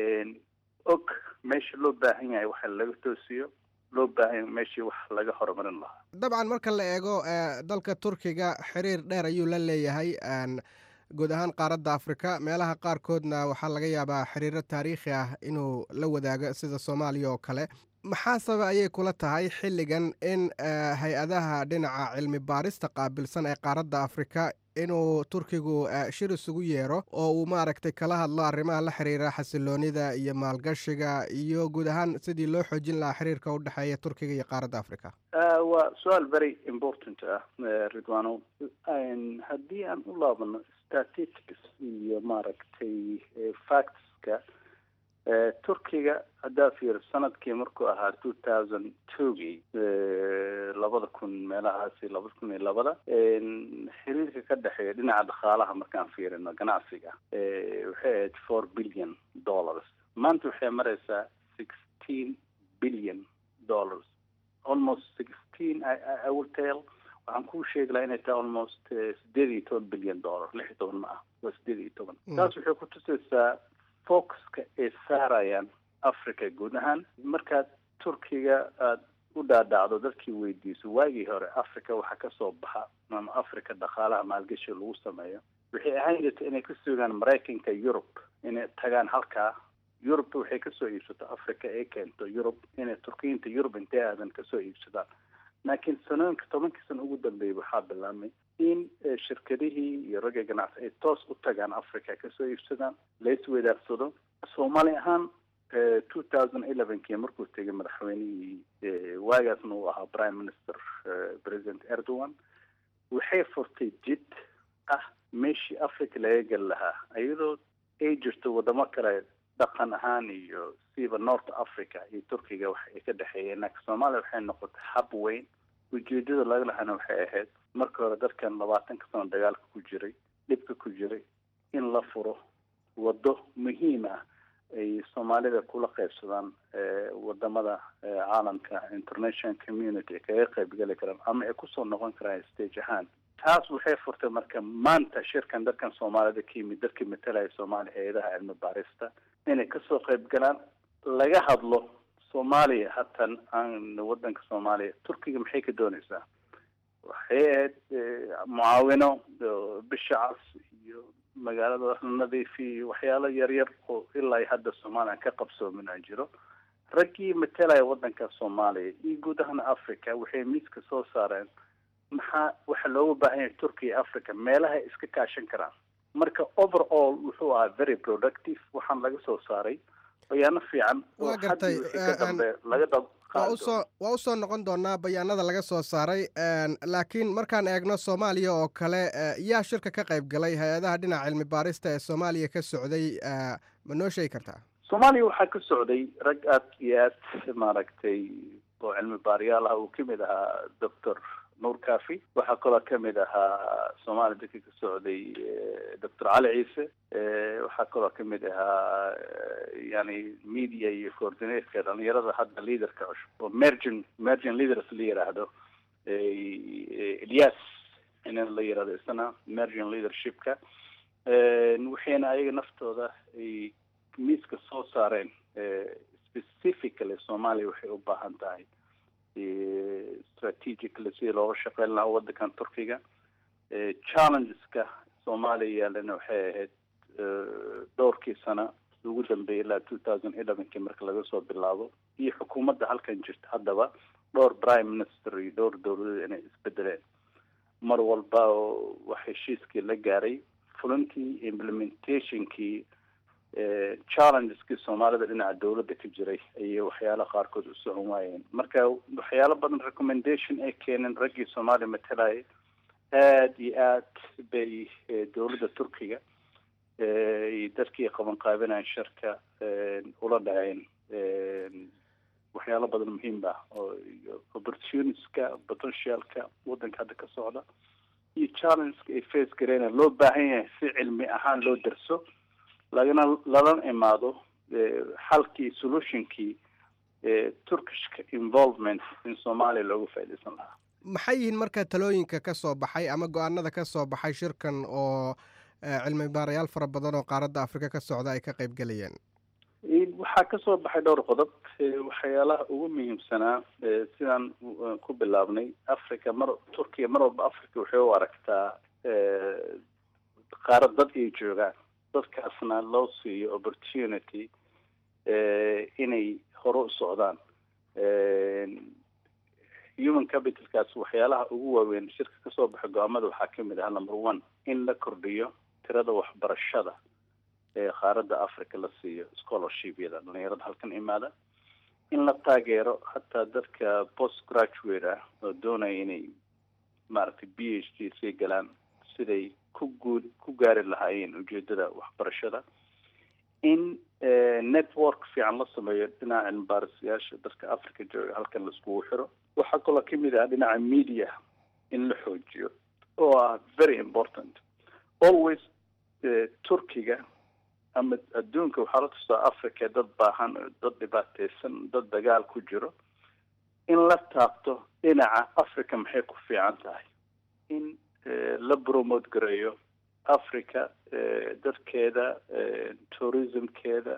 og meesha loo baahan yahay waxa laga toosiyo loo baahan meeshii wax laga horumarin lahaa dabcan marka la eego dalka turkiga xiriir dheer ayuu la leeyahay guud ahaan qaaradda afrika meelaha qaarkoodna waxaa laga yaabaa xiriiro taariikhi ah inuu la wadaago sida soomaaliya oo kale maxaa sabab ayay kula tahay xilligan in hay-adaha dhinaca cilmi baarista qaabilsan ee qaaradda afrika inuu turkigu shir isugu yeero oo uu maaragtay kala hadlo arrimaha la xiriira xasiloonida iyo maalgashiga iyo guud ahaan sidii loo xoojin lahaa xiriirka u dhexeeya turkiga iyo qaaradda africa waa su-aal very important ah ridwano haddii aan u laabano statistics iyo maaragtay factska turkiga haddaa fiiro sanadkii markuu ahaa two thousand twogii labada kun meelahaasi labada kun iyo labada xiriirka ka dhexeeya dhinaca dhaqaalaha markaan fiirino ganacsiga waxay ahayd four billion dollars maanta waxay maraysaa sixteen billion dollars almost sixteen i will tell waxaan kuu sheegi lahaa inay tahay almost sideed iyo toban billion dollar lix iyo toban ma ah waa sideed iyo toban taas waxay ku tusaysaa focuska ay saarayaan africa guud ahaan markaad turkiga aada u dhaadhacdo dadkii weydiiso waagii hore africa waxaa kasoo baxa ama africa dhaqaalaha maalgashi lagu sameeyo waxay ahaan jirta inay ka sugaan maraykanka yurub inay tagaan halkaa yurub waxay kasoo iibsato africa ay keento yurub inay turkiyiinta yurub intay aadan kasoo iibsadaan laakiin sanooyinka tobankii sano ugu dambeeyay waxaa bilaabmay in shirkadihii iyo ragga ganacsi ay toos u tagaan africa kasoo iibsadaan la isweydaarsado soomaali ahaan two thousand elevenkii markuu tegay madaxweynihii waagaasna uu ahaa prime minister president erdogan waxay furtay jid ah meeshii africa laga geli lahaa iyadoo ay jirto wadamo kale dhaqan ahaan iyo siiba north africa iyo turkiga wax ay ka dhexeeyeen laakiin soomaaliya waxay noqotay hab weyn ujeedada laga lahana waxay ahayd marka hore dadkan labaatanka sano dagaalka ku jiray dhibka ku jiray in la furo waddo muhiim ah ay soomaalida kula qaybsadaan wadamada caalamka international community ay kaga qaybgeli karaan ama ay kusoo noqon karaan stage ahaan taas waxay furtay marka maanta shirkan dadkan soomaalida ka yimid dadkii matalaya soomaaliya hay-adaha cilmi baarista inay kasoo qayb galaan laga hadlo soomaaliya hatan aan wadanka soomaaliya turkiga maxay ka doonaysaa waxay ahayd mucaawino bisha cas iyo magaalada nadiifi iyo waxyaalo yaryar oo ilaa hadda soomaaliya ka qabsoomin aan jiro raggii matalaya wadanka soomaaliya iyo guud ahaan africa waxay miiska soo saareen maxaa waxa looga baahan yahay turkiya africa meelaha iska kaashan karaan marka overall wuxuu ahaa very productive waxaan laga soo saaray bayaano fiican waa gartay laga waa usoo waa usoo noqon doonaa bayaanada laga soo saaray laakiin markaan eegno soomaaliya oo kale yaa shirka ka qayb galay hay-adaha dhinaca cilmi baarista ee soomaaliya ka socday ma noo sheegi kartaa soomaaliya waxaa ka socday rag aad iyo aad maaragtay oo cilmi baariyaal ah uu kamid ahaa doctor nuur kafi waxaa kaloo kamid ahaa soomaaliya dadkii ka socday doctor cali ciise waxaa kaloo kamid ahaa yani media iyo coordinatka dhalinyarada hadda leaderka cusub oo mergin mergin leaders la yiraahdo ilyas in la yirahdo isna mergin leadershipka waxayna ayaga naftooda ay miiska soo saareen specifically soomaaliya waxay u baahan tahay strategically sidii looga shaqeyn lahaa wadankan turkiga challengeska soomaaliya yaalana waxay ahayd dhowrkii sana ugu dambeeyay ilaa two thousand elevenkii marka laga soo bilaabo iyo xukuumadda halkan jirta haddaba dhowr prime minister iyo dhowr dowladood inay isbedeleen mar walba oo wax heshiiskii la gaaray fulintii implementationkii challengeski soomaalida dhinaca dowladda ka jiray ayay waxyaala qaarkood u socon waayeen marka waxyaalo badan recommendation ay keeneen raggii soomaaliya matalaya aada iyo aad bay dowladda turkiga iyo dadkii qaban qaabinayan sharka ula dhaceen waxyaalo badan muhiim ah oo opportunityska potentialka waddanka hadda ka socda iyo challengeka ay face gareyna loo baahan yahay si cilmi ahaan loo darso lagana lalana imaado xalkii solutionkii turkishka involvement in soomaaliya looga faaidaysan lahaa maxay yihiin marka talooyinka ka soo baxay ama go-aanada ka soo baxay shirkan oo cilmi baarayaal fara badan oo qaaradda afrika ka socda ay ka qayb gelayeen waxaa kasoo baxay dhowr qodob waxyaalaha ugu muhiimsanaa sidaan ku bilaabnay africa mar turkiya mar walba africa waxay u aragtaa qaarad dad ay joogaan dadkaasna loo siiyo opportunity inay hore u socdaan human capitalkaas waxyaalaha ugu waaweyn shirka kasoo baxay go-aamada waxaa kamid ah number one in la kordhiyo tirada waxbarashada ee qaaradda africa la siiyo scholarshipyada dhalinyarada halkan imaada in la taageero hataa dadka post graduate ah oo doonaya inay maaragtay b h d sii galaan siday ku guud ku gaari lahaayeen ujeedada waxbarashada in network fiican la sameeyo dhinaca cilmibaarisayaasha dadka africa jooga halkan laiskugu xiro waxaa kaloo kamid ah dhinaca media in la xoojiyo oo ah very important always turkiga ama adduunka waxaa la tustaa africa dad baahan dad dhibaateysan dad dagaal ku jiro in la taabto dhinaca africa maxay ku fiican tahay in la promote gareeyo africa dadkeeda tourismkeeda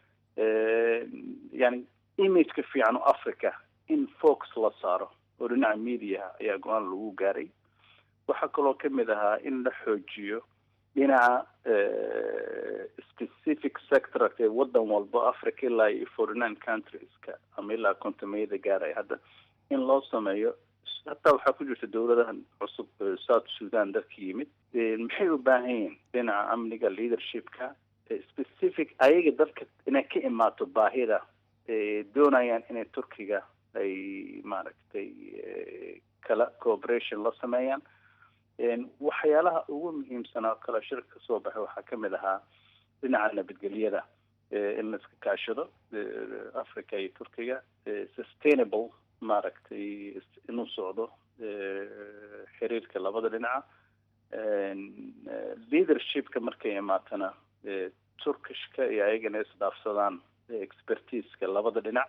yani imageka fiican oo africa in focus la saaro oo dhinaca mediaha ayaa go-aan lagu gaaray waxaa kaloo kamid ahaa in la xoojiyo dhinaca specific sector ee wadan walba africa ilaa iyo forty nine countries-ka ama ilaa kontomeyada gaaraya hadda in loo sameeyo hataa waxaa ku jirta dowladahan cusub south sudan dadka yimid maxay u baahan yihiin dhinaca amniga leadershipka specific ayaga dadka inay ka imaato baahida doonayaan inay turkiga ay maaragtay kala cooperation la sameeyaan waxyaalaha ugu muhiimsanaa kale shirka kasoo baxay waxaa kamid ahaa dhinaca nabadgelyada in la iska kaashado africa iyo turkiga sustainable maaragtay inuu socdo xiriirka labada dhinaca leadershipka markay imaatana turkishka iyo ayagana isdhaafsadaan expertiseka labada dhinac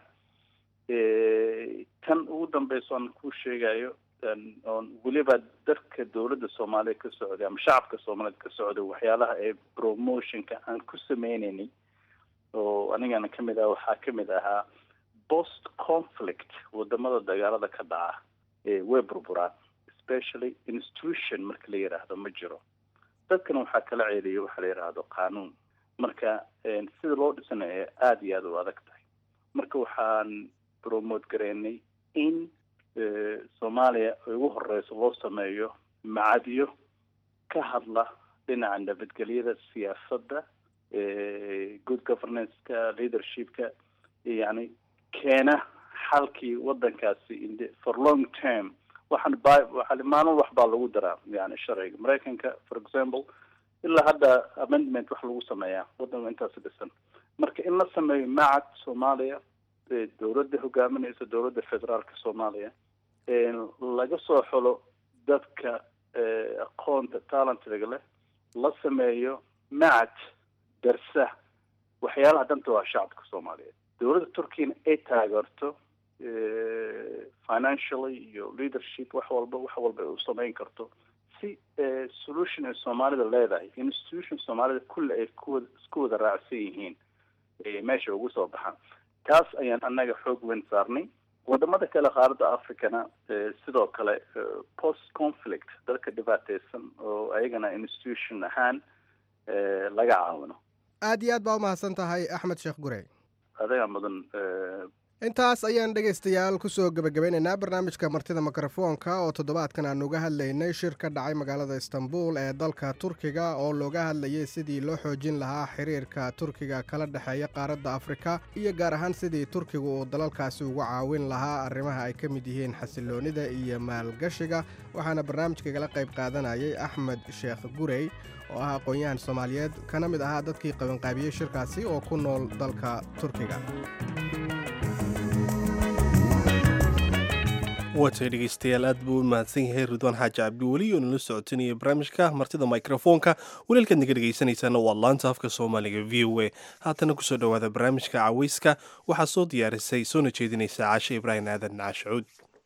tan ugu dambeysa oan ku sheegayo oon weliba dadka dowladda soomaaliya ka socday ama shacabka soomaaliyeed ka socday waxyaalaha ee promotionka aan ku sameyneynay oo anigana kamid ah waxaa kamid ahaa post conflict wadamada dagaalada ka dhaca way burburaan especially institution marka la yidhaahdo ma jiro dadkana waxaa kala ceeliya waxaa la yidhaahdo qanuun marka sida loo dhisanayo aada iyo aada u adag tahay marka waxaan promote gareynay in soomaaliya ugu horeyso loo sameeyo macadyo ka hadla dhinaca nabadgelyada siyaasadda good governance-ka leadershipka yani keena xalkii wadankaasi for long term waxaan ba waxa maalin wax baa lagu daraa yani sharciga maraykanka for example ilaa hadda amendment wax lagu sameeyaa wadan intaasi dhisan marka in la sameeyo macad soomaaliya dowladda hogaaminaysa dowladda federaalka soomaaliya laga soo xulo dadka aqoonta talentiga leh la sameeyo macad darsa waxyaalaha danta waa shacabka soomaaliyeed dowladda turkiyana ay taageerto financially iyo leadership wax walba wax walba u samayn karto si solution ay soomaalida leedahay institution soomaalida kulle ay kuwa isku wada raacsan yihiin meesha ugu soo baxaan taas ayaan annaga xoog weyn saarnay wadamada kale qaaradda africana sidoo kale post conflict dadka dhibaateysan oo ayagana institution ahaan laga caawino aada iyo aad baa umahadsan tahay axmed sheekh gurey adaga mudan intaas ayaan dhegaystayaal kusoo gebagabeynaynaa barnaamijka martida mikrofoonka oo toddobaadkan aan uga hadlaynay shir ka dhacay magaalada istanbul ee dalka turkiga oo looga hadlayay sidii loo xoojin lahaa xiriirka turkiga kala dhexeeya qaaradda afrika iyo gaar ahaan sidii turkiga uu dalalkaasi uga caawin lahaa arrimaha ay ka mid yihiin xasiloonida iyo maalgashiga waxaana barnaamijka kala qayb qaadanayay axmed sheekh gurey oo ah aqoon-yahan soomaaliyeed kana mid ahaa dadkii qabanqaabiyey shirkaasi oo ku nool dalka turkiga waatay dhegeystayaal aad buu u mahadsan yahay ridwaan xaaji cabdiweli oo nala socotinaya barnaamijka martida mikrofoonka waliilkaad naga dhegeysanaysaana waa laanta afka soomaaliga v o a haatana kusoo dhowaada barnaamijka caweyska waxaa soo diyaarisay soona jeedinaysa caashe ibraahim aadan caashucuud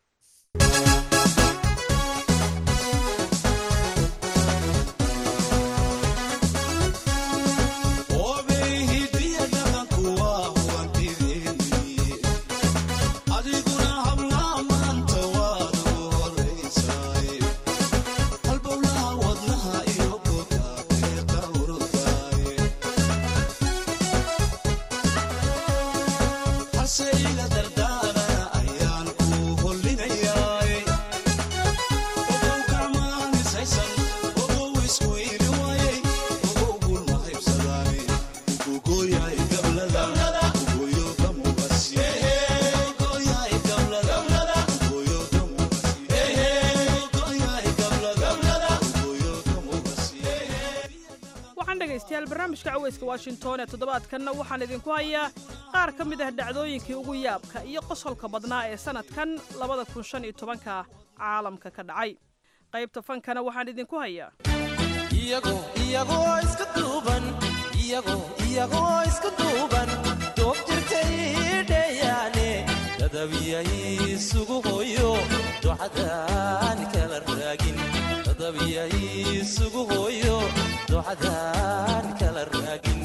barnaamijka caweyska washington ee toddobaadkanna waxaan idinku hayaa qaar ka mid ah dhacdooyinkii ugu yaabka iyo qosolka badnaa ee sannadkan labada kun shan iyo tobanka caalamka ka dhacay qaybta fankana waxaan idinku hayaa iyagoo iska duuban iyagoo iska duuban doob jirtay dheeyaane dadabiyay isugu hooyo ducadaan kala raagin dadabiyay isugu hooyo ducadaan kala raagin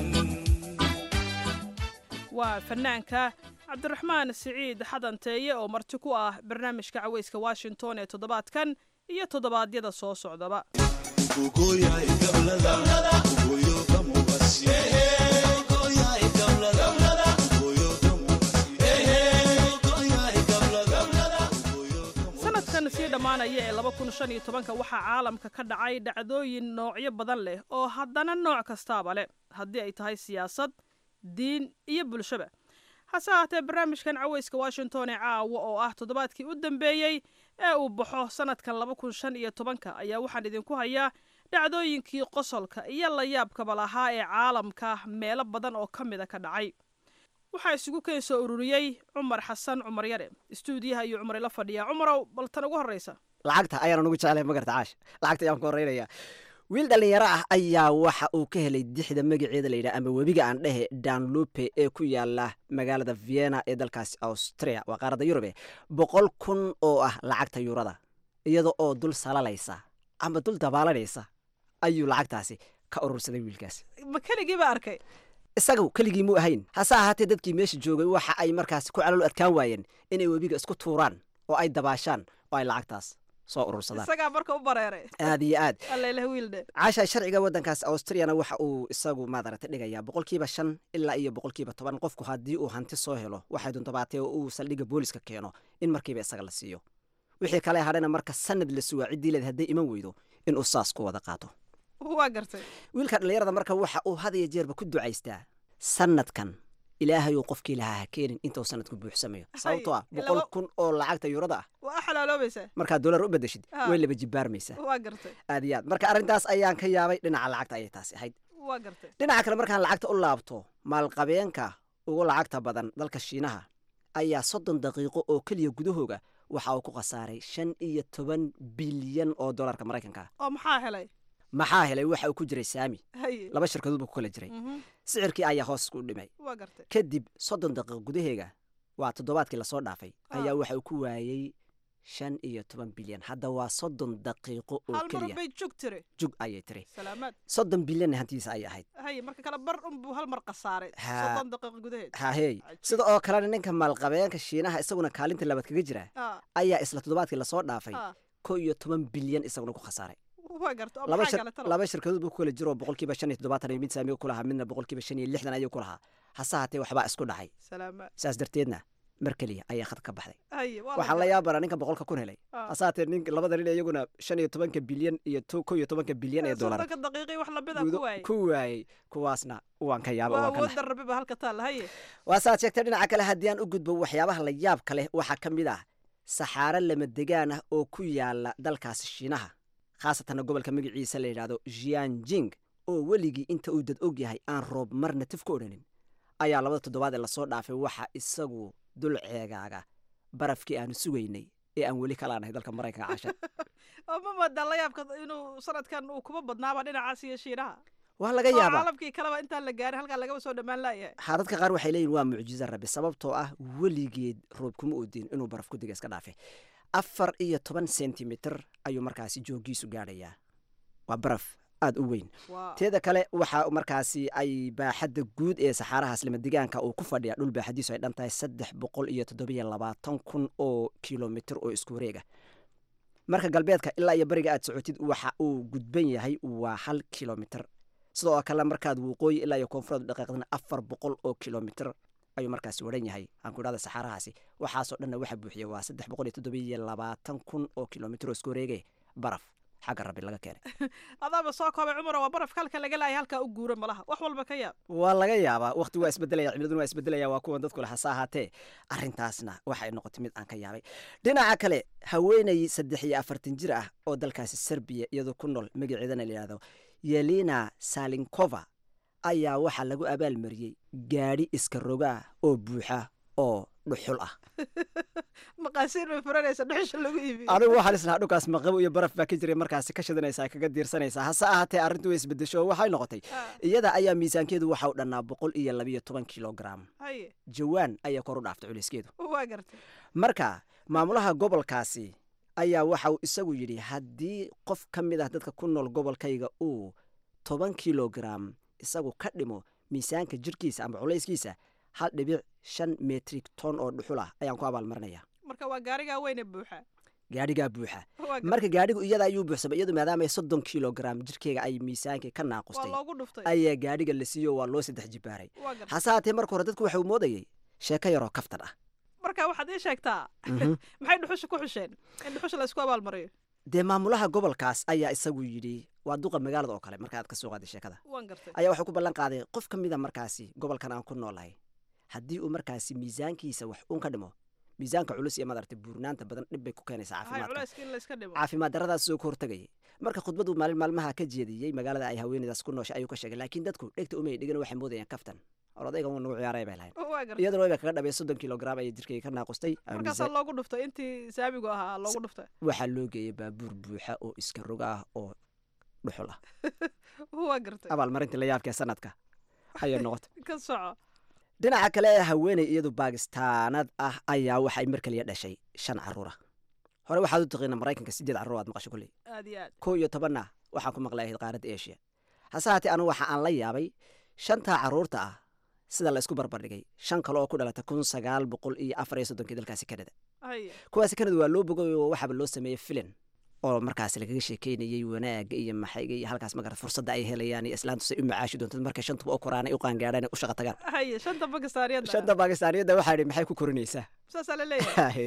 waa fanaanka cabdiraxmaan siciid xadanteeye oo marti ku ah barnaamijka caweyska washington ee toddobaadkan iyo toddobaadyada soo socdaba sanadkan sii dhammaanaya ee laba kun shan iyo tobanka waxaa caalamka ka dhacay dhacdooyin noocyo badan leh oo haddana nooc kastaaba leh haddii ay tahay siyaasad diin iyo bulshaba hase ahaatee barnaamijkan caweyska washington ee caawa oo ah toddobaadkii u dambeeyey ee uu baxo sanadkan laba kun shan iyo tobanka ayaa waxaan idinku hayaa dhacdooyinkii qosolka iyo layaabkaba lahaa ee caalamka meelo badan oo ka mida ka dhacay waxaa isugu keen soo ururiyey cumar xasan cumar yare istuudiyaha iyo cumar ila fadhiyaa cumarow bal tan ugu horreysa lacagta ayaan ugu jeclay magarta caash lacagta ayaan ku horreynaya wiil dhallinyaro ah ayaa waxa uu ka helay dixda magaceeda layidhaha ama webiga aan dhehe danlupe ee ku yaala magaalada vienna ee dalkaasi austria waa qaaradda yurube boqol kun oo ah lacagta yurada iyada oo dul salalaysa ama dul dabaalanaysa ayuu lacagtaasi ka urursaday wiilkaas ma keligiiba arkay isagu keligii mu ahayn hase ahaatee dadkii meesha joogay waxa ay markaasi ku calool adkaan waayeen inay webiga isku tuuraan oo ay dabaashaan oo ay lacagtaas soo urursadaan isagaa marka u bareeray aad iyo aad alleleh wiildhe caasha sharciga waddankaas austriyana waxa uu isagu maadaragta dhigayaa boqolkiiba shan ilaa iyo boqolkiiba toban qofku haddii uu hanti soo helo waxay duntabaatee oo uu saldhigga booliska keeno in markiiba isaga la siiyo wixii kale hadhana marka sanad la sugaa ciddii leed hadday iman weydo inuu saas ku wada qaato waa gartay wiilka dhallinyarada marka waxa uu had iyo jeerba ku ducaystaa sanadkan ilaahayuu qofkii lahaa ha keenin intuu sanadku buuxsamayo sababtoo ah boqol kun oo lacagta yurada ah waa xalaaloobaysaa markaad dolar u bedeshid way laba jibaarmaysaa waa gartay aad iyo aad marka arrintaas ayaan ka yaabay dhinaca lacagta ayay taasi ahayd waa gartay dhinaca kale markaan lacagta u laabto maalqabeenka ugu lacagta badan dalka shiinaha ayaa soddon daqiiqo oo keliya gudahooga waxa uu ku khasaaray shan iyo toban bilyan oo dolarka maraykanka oo maxaa helay maxaa helay waxa uu ku jiray saami haye laba shirkadood buu ku kala jiray sicirkii ayaa hoos ku dhimay waa gartay kadib soddon daqiiqo gudaheega waa toddobaadkii lasoo dhaafay ayaa waxa uu ku waayey shan iyo toban bilyan hadda waa soddon daqiiqo oo hal mar keliya bay jug tiri jug ayay tiri salaamaad soddon bilyanna hantiisa ayay ahayd haye marka kale bar unbuu hal mar khasaaray Ha. soddon daqiiqo gudaheed hahey sida oo kalena ninka maalqabeenka shiinaha isaguna kaalinta labaad kaga jira Ah, ayaa isla toddobaadkii lasoo dhaafay ah, ko iyo toban bilyan isaguna ku khasaaray waa garta oo laba maxaa shir- kale talo laba shirkadood buu ku kala jiro oo boqolkiiba shan iyo toddobaatan iyo mid saamiga ku lahaa midna boqolkiiba shan iyo lixdan ayuu ku lahaa hase haatee waxbaa isku dhacay salaamaad saas darteedna mar keliya ayaa khad ka baxday haye waa waxaan la yaabana ninka boqolka kun helay Ah. hasaatee nin labada nin iyaguna shan iyo tobanka bilyan iyo to- kow iyo tobanka bilyan ee dolar soddonka daqiiqii wax lamida gudo ku waayey ku waayey kuwaasna waan ka yaaba waa waan ka naxay. awoodda rabiba halka taalla haye waa saad sheegtay dhinaca kale haddii aan u gudbo waxyaabaha la yaabka leh waxaa ka mid ah saxaaro lama degaan ah oo ku yaala dalkaasi shiinaha khaasatanna gobolka magaciisa la yidhaahdo jianjing oo weligii inta uu dad og yahay aan roob marna tif ka odhanin ayaa labada toddobaad ee lasoo dhaafay waxa isagu dul ceegaaga barafkii aanu sugaynay ee aan weli kalaanahay dalka maraykanka casha oo ma moodaa la yaabka inuu sanadkan uu kuma badnaaba dhinacaas iyo shiinaha waa laga oo yaabaa caalamkii kaleba intaan la gaarin halkaa lagaba soo dhammaan laayahay ha dadka qaar waxay leeyihin waa mucjizo rabbi sababtoo ah weligeed roob kuma oodin inuu baraf ku diga iska dhaafe afar iyo toban sentimitir ayuu markaasi joogiisu gaadhayaa waa baraf aada u weyn Wow. teeda kale waxa markaasi ay baaxadda guud ee saxaarahaas lamadegaanka uu ku fadhiya dhul baaxadiisu ay dhan tahay saddex boqol iyo toddobiyo labaatan kun oo kilomitir oo isku wareega marka galbeedka ilaa iyo bariga aad socotid waxa uu gudban yahay waa hal kilomitir sidoo kale markaad waqooyi ilaa iyo koonfureed dhaqaaqdana afar boqol oo kilomitir ayuu markaasi waran yahay aan ku idhahda saxaarahaasi waxaasoo dhanna waxa buuxiya waa saddex boqol iyo toddobiyo labaatan kun oo kilomitir oo isku wareege baraf xagga rabbi laga keenay adaaba soo koobay cumar waa barafka halka laga laayay halkaa u guura malaha wax walba ka yaab waa laga yaabaa waqti waa isbedelaya cimiladuna waa isbedelaya waa kuwan dadku leh hase ahaatee arrintaasna waxay noqotay mid aan ka yaabay dhinaca kale haweenay saddex iyo afartan jir ah oo dalkaasi serbiya iyadoo ku nool magaceedana la yidhahdo yelina salinkova ayaa waxaa lagu abaalmariyey gaadhi iska rogaa oo buuxa oo dhuxul ah maqaasiin bay furanaysa dhuxusha lagu iibiyo adigu waxaan islahaa dhulkaas maqabo iyo baraf baa ka jiray markaasi ka shidanaysaa kaga diirsanaysaa hase ahaatee arrintu way isbedesho oo waxay noqotay iyada ayaa miisaankeedu waxa u dhannaa boqol iyo labiyo toban kilogram haye jawaan ayaa kor u dhaaftay culeyskeedu waa gartay marka maamulaha gobolkaasi ayaa waxa uu isagu yidhi haddii qof ka mid ah dadka ku nool gobolkayga uu toban kilogram isagu ka dhimo miisaanka jirhkiisa ama culayskiisa hal dhibic shan metrik ton oo dhuxul ah ayaan ku abaalmarinaya marka waa gaarigaa weyne buuxa gaadhigaa buuxa Waa gartay. marka gaadhigu iyada ayuu buuxsamay iyadu maadaama ay soddon kilogram jirkeyga ay miisaankii ka waa naaqustay loogu dhuftay ayaa gaadhiga la siiyo waa loo saddex jibaaray waa gartay hase haatee marka hore dadku waxa uu moodayey sheeko yaroo kaftan ah marka waxaad ii sheegtaa Mhm. maxay dhuxusha ku xusheen in dhuxusha la isku abaalmariyo dee maamulaha gobolkaas ayaa isagu yidhi waa duqa magaalada oo kale marka aad ka soo qaaday sheekada waan gartay ayaa wuxuu ku ballan qaaday qof ka mida markaasi gobolkan aan ku noolahay haddii uu markaasi miisaankiisa wax uun ka dhimo miisaanka culus iyo madarta buurnaanta badan dhib bay ku keenaysaa hay caafimaadka culayska in la iska dhimo caafimaad daradaas soo ka hortagayay marka khudbadu maalin maalmaha ka jeediyey magaalada ay haweeneydaas ku nooshay ayuu ka sheegay laakiin dadku dhegta umay dhigan waxay moodayaan kaftan or odaygan wuu nagu ciyaaray bay lahayn waa gartay iyaduna wayba kaga dhabay soddon kilogram ayay jirkayga ka naaqustay ama markaasaa miisaan- loogu dhuftay intii saamigu ahaa loogu dhuftay waxaa loo geeyay baabuur buuxa oo iska roga ah oo dhuxul ah waa gartay abaalmarintii la yaabkee sanadka ayay noqotay ka soco dhinaca kale haweeney iyadu baakistaanad ah ayaa waxay mar kaliya dhashay shan caruura hore waxaad u taqiina maraykanka sideed caruur aad maqasho kulley aad iyo aad kow iyo tobanna waxaan ku maqlay ahayd qaaradda asia hase haatee anu waxa aan la yaabay shantaa caruurta ah sida la isku barbardhigay shan kale oo ku dhalata kun sagaal boqol iyo afar iyo soddonkii dalkaasi kanada haye kuwaasi kanada waa loo bogay oo waxaaba loo sameeyey filin oo markaas lagaga sheekeynayey wanaaga iyo maxayga iyo halkaas magarad fursadda ay helayaan iyo islaantu say u macaashi doonto markay shantuba u koraan ay u qaangaadhaan ay u shaqa tagaan haye shanta bakistaaniyadda shanta baakistaaniyadda waxaa idhi maxay ku korinaysaa saasaa la leeyahay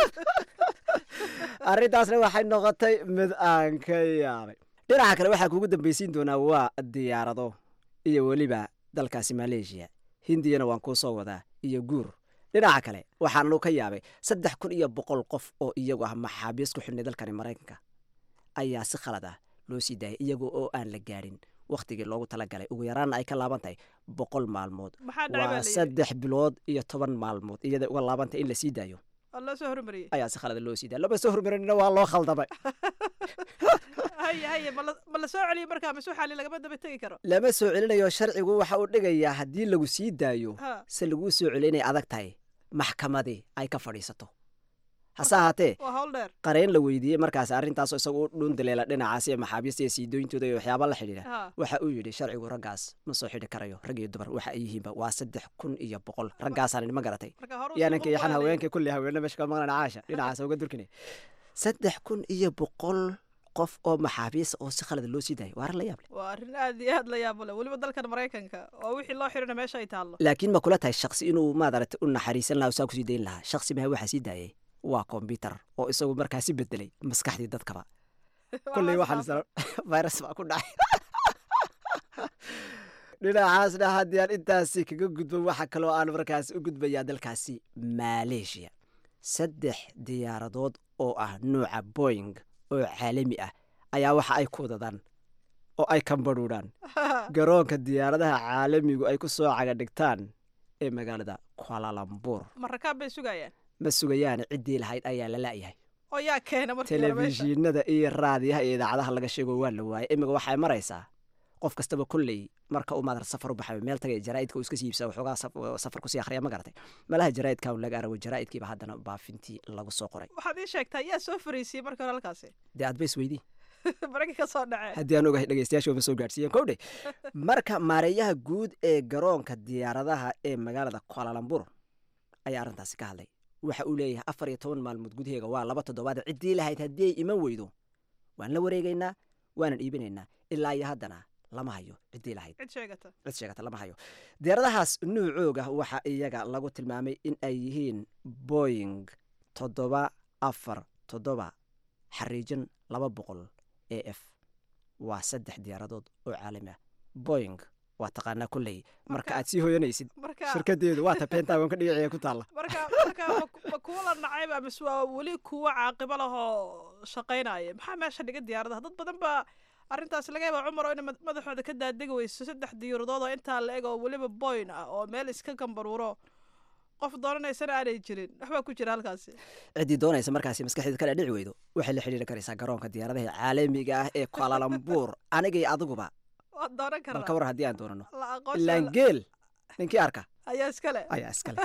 arrintaasna waxay noqotay mid aan ka yaabay dhinaca kale waxaa kugu dambaysiin doonaa waa diyaarado iyo weliba dalkaasi maleeshiya hindiyana waan kuu soo wadaa iyo guur dhinaca kale waxaanu ka yaabay saddex kun iyo boqol qof oo iyagu ah maxaabiis ku xidhnay dalkani maraykanka ayaa si khalad ah loo sii daayay iyaga oo aan la gaadhin wakhtigii loogu talagalay ugu yaraanna ay ka laaban tahay boqol maalmood maxaa dhacay baa waa la yidhi saddex bilood iyo toban maalmood iyada uga laabantay in la sii daayo oo loo soo hormariyey ayaa si khalada loo sii daaya lama soo hormarinina waa loo khaldamay haye haye ma la- ma la soo celiyey markaa mise waxaa li lagama daba tegi karo lama soo celinayo sharcigu waxa uu dhigayaa haddii lagu sii daayo Ha. se laguu soo celiyo inay adag tahay maxkamadii ay ka fadhiisato hase ahaatee waa hawl dheer qareen la weydiiyey markaas arrintaasoo isagu u dhuundaleela dhinacaas iyo maxaabiista iyo siidooyintooda iyo waxyaaba la xidhiidha Ha. waxa uu yidhi sharcigu raggaas ma soo xidhi karayo rag iyo dumar waxa ay yihiinba waa saddex kun iyo boqol raggaasaan ma garatay marka hore yaananka yaxan haweenka kulli haweene meesha ka maqlan caasha dhinacaas uga durkine saddex kun iyo boqol qof oo maxaabiisa oo si khalada loo sii daayay waa arrin la yaab leh waa arrin aad iyo aad la yaabo leh weliba dalkan maraykanka oo wixii loo xirina meesha ay taallo laakiin ma kula tahay shaksi inuu maaragtay u naxariisan lahaa oo saa kusii dayn lahaa shaksi maha waxaa sii daayay waa kombyutar oo isagu markaasi bedelay maskaxdii dadkaba kulley waxaan isla virus baa ku dhacay dhinacaasna haddii aan intaasi kaga gudbo waxa kaloo aan markaas u gudbayaa dalkaasi maleeshiya saddex diyaaradood oo ah nuuca boying oo caalami ah ayaa waxa ay ku wadadaan oo ay kambadhuudhaan garoonka diyaaradaha caalamigu ay ku soo caga dhigtaan ee magaalada kualalambur ma rakaab bay sugayaan ma sugayaan ciddii lahayd ayaa la la'yahay oo yaa keena markii hore meesha telefishinada iyo raadiyaha iyo idaacadaha laga sheego waa la waayay imiga waxay maraysaa qof kastaba kolley marka uu maadar safar u baxayo meel tagay jaraa'idka uu iska siibsa waxoogaa saf- safar kusii akhriya ma garatay malaha jaraa'idka un laga arago jaraa'idkiiba haddana baafintii lagu soo qoray waxaad ii sheegtaa yaa soo fariisiyey markii hore halkaasi dee aad ba isweydii maragii ka soo dhacee haddii aan ogahay dhegeystayaashu ma soo gaadhsiiyeen kowdhe marka maareeyaha guud ee garoonka diyaaradaha ee magaalada kualalambur ayaa arrintaasi ka hadlay waxa uu leeyahay afar iyo toban maalmood gudaheega waa laba toddobaad ciddii lahayd haddii ay iman weydo waan la wareegaynaa waanan iibinaynaa ilaa iyo haddana lama hayo ciddii lahayd cid sheegata cid sheegata lama hayo diyaaradahaas nuucooga waxa iyaga lagu tilmaamay in ay yihiin boying toddoba afar toddoba xariijin laba boqol a f waa saddex diyaaradood oo caalami ah boying waa taqaanaa kolley marka aad sii hoyanaysid marka shirkadeedu waa ta pentagonka dhinaceeda ku taalla marka marka ma- ma kuwa la nacayba mise waa weli kuwa caaqibo lahoo shaqaynaya maxaa meesha dhiga diyaaradaha dad badan baa arrintaasi laga yaaba cumar oo ina mad- madaxooda ka daadegi weyso saddex diyaaradood oo intaa la eg oo weliba boyn ah oo meel iska gambaruuro qof doonanaysana aanay jirin waxbaa ku jira halkaasi ciddii doonaysa markaasi maskaxdeeda kala dhici weydo waxay la xidhiiri karaysaa garoonka diyaaradaha caalamiga ah ee kualalambur anigay adiguba waad doonan bal ka karaa war haddii aan doonano la aqoonsi ilaan geel ninkii arka ayaa iskale ayaa iskale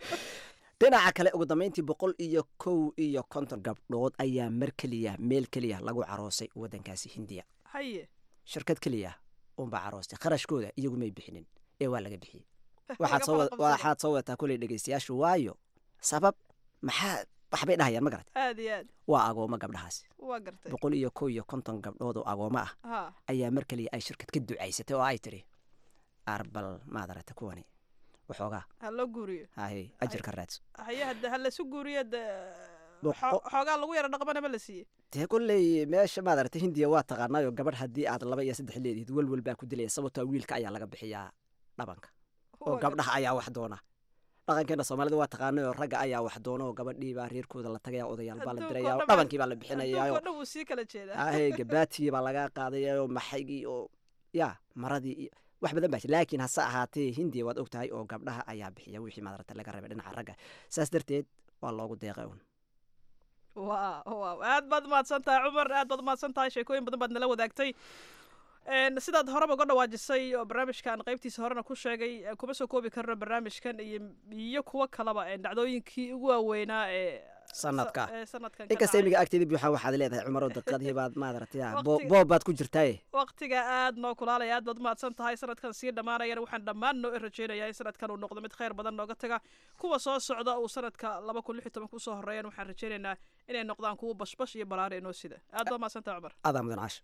dhinaca kale ugu dambayntii boqol iyo kow iyo konton gabdhood ayaa mar keliya meel keliya lagu caroosay waddankaasi hindiya haye shirkad keliya unbaa caroostay kharashkooda iyagu may bixinin ee waa laga bixiyey waxaad Laga soo wad- fara qabsada. waxaad soo wadataa kuley dhegeystayaashu waayo sabab maxaa waxbay dhahayaan ma garat aad iyo aad waa agoomo gabdhahaasi waa gartay boqol iyo kow iyo konton gabdhood oo agoomo ah ha ayaa mar keliya ay shirkad ka ducaysatay oo ay tiri arbal maad aragta kuwani waxoogaa ha loo guuriyo haye ajirka raadso haye hadda ha lasu guuriyo de Boqo- xo- xoogaa lagu yara dhaqmana ma la siiyey dee kolley meesha maad aragta hindiya waa taqaanaayo gabadh haddii aad laba iyo saddex leediid welwel baa ku dilaya sababtoo wiilka ayaa laga bixiyaa dhabanka oo Waa gabdhaha ayaa wax doona dhaqankeena soomaalida waa taqaanayo ragga ayaa wax doona oo gabadhii baa reerkooda la tagaya odayaal baa la Adduunka diraya oo oo dhan baa- dhabankii baa la bixinayaa adduunka oo dhan wuu sii kala jeedaa ahe gabaatigii baa laga qaadaya oo maxaygii oo ya maradii iyo wax badan baa jira laakiin hase ahaatee hindiya waad og tahay oo gabdhaha ayaa bixiya wixii maadarata laga rabay dhinaca ragga saas darteed waa loogu deeqay un waa waa aad baad umahadsan tahay cumar aad baad umahadsan tahay sheekooyin badan baad nala wadaagtay Een, sidaad horeba uga dhawaajisay oo barnaamijkan qaybtiisa horena ku sheegay eh, kuma soo koobi karno barnaamijkan iyo iyo kuwo kaleba ee dhacdooyinkii ugu waaweynaa ee sanadka ee sanadkan ka inkasta dhacay. imiga agteeda buuxa waxaad leedahay cumaro daqiiqadii baad maadarata ya bo- Waqtiga- boob baad ku jirtaaye waqtiga aad noo kulaalaya aad baad umahadsan tahay sanadkan sii dhammaanayana waxaan dhammaan noo rajeynayaa in sanadkan uu noqdo mid khayr badan nooga taga kuwa soo socda uu sanadka laba kun lix iyo toban kusoo horeeyana waxaan rajeynaynaa inay noqdaan kuwo bashbash iyo balaari inoo sida aad baad umahadsan tahay cumar adaa mudan caash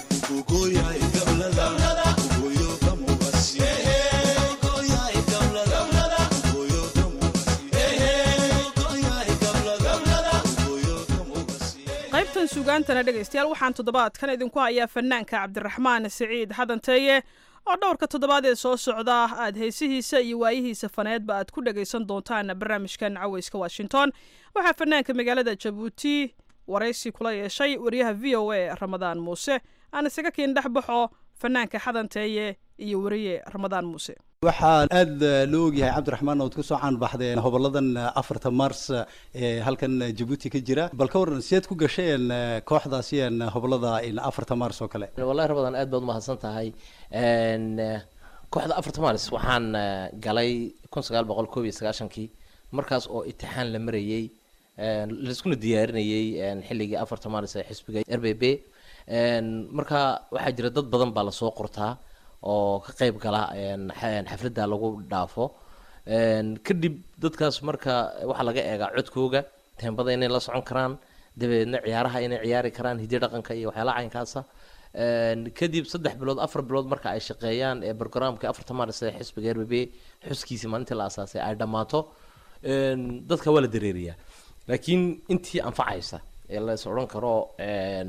qaybtan sugaantana dhegaystayaal waxaan toddobaadkan idinku hayaa fanaanka cabdiraxmaan siciid xadanteeye oo dhowrka toddobaad ee soo socda aad heesihiisa iyo waayihiisa faneedba aad ku dhagaysan doontaan barnaamijkan caweyska washington waxaa fanaanka magaalada jabuuti waraysi kula yeeshay wariyaha v o a ramadaan muuse aan isaga kiin dhex baxo fanaanka xadanteeye iyo wariye ramadaan muuse waxaa aad loo ogyahay cabdiraxmaan ood kusoo caanbaxdeen hoboladan afarta mars ee halkan jabuuti ka jira bal ka waran sideed ku gasheen kooxdaasi een hobolada in afarta mars oo kale wallahi rabadan aad baad umahadsan tahay Een, eh, kooxda afarta maalis waxaan eh, galay kun sagaal boqol koob iyo sagaashankii markaas oo itixaan la marayey een, laiskuna diyaarinayey een, xilligii afarta maalis ee xisbiga r b b Een, marka waxaa jira dad badan baa lasoo qortaa oo ka qayb gala een, xa- xafladda lagu dhaafo Een, kadib dadkaas marka waxaa laga eegaa codkooga teembada inay la socon karaan dabeedna ciyaaraha inay ciyaari karaan hiddi dhaqanka iyo waxyaalaha caynkaasa Een, kadib saddex bilood afar bilood marka ay shaqeeyaan ee barnaamijka afarta maaris ee xisbiga r b b xuskiisii maalintii la asaasay ay dhammaato een, dadka waa la dareeriyaa laakiin intii anfacaysa ee la is odhan karo een,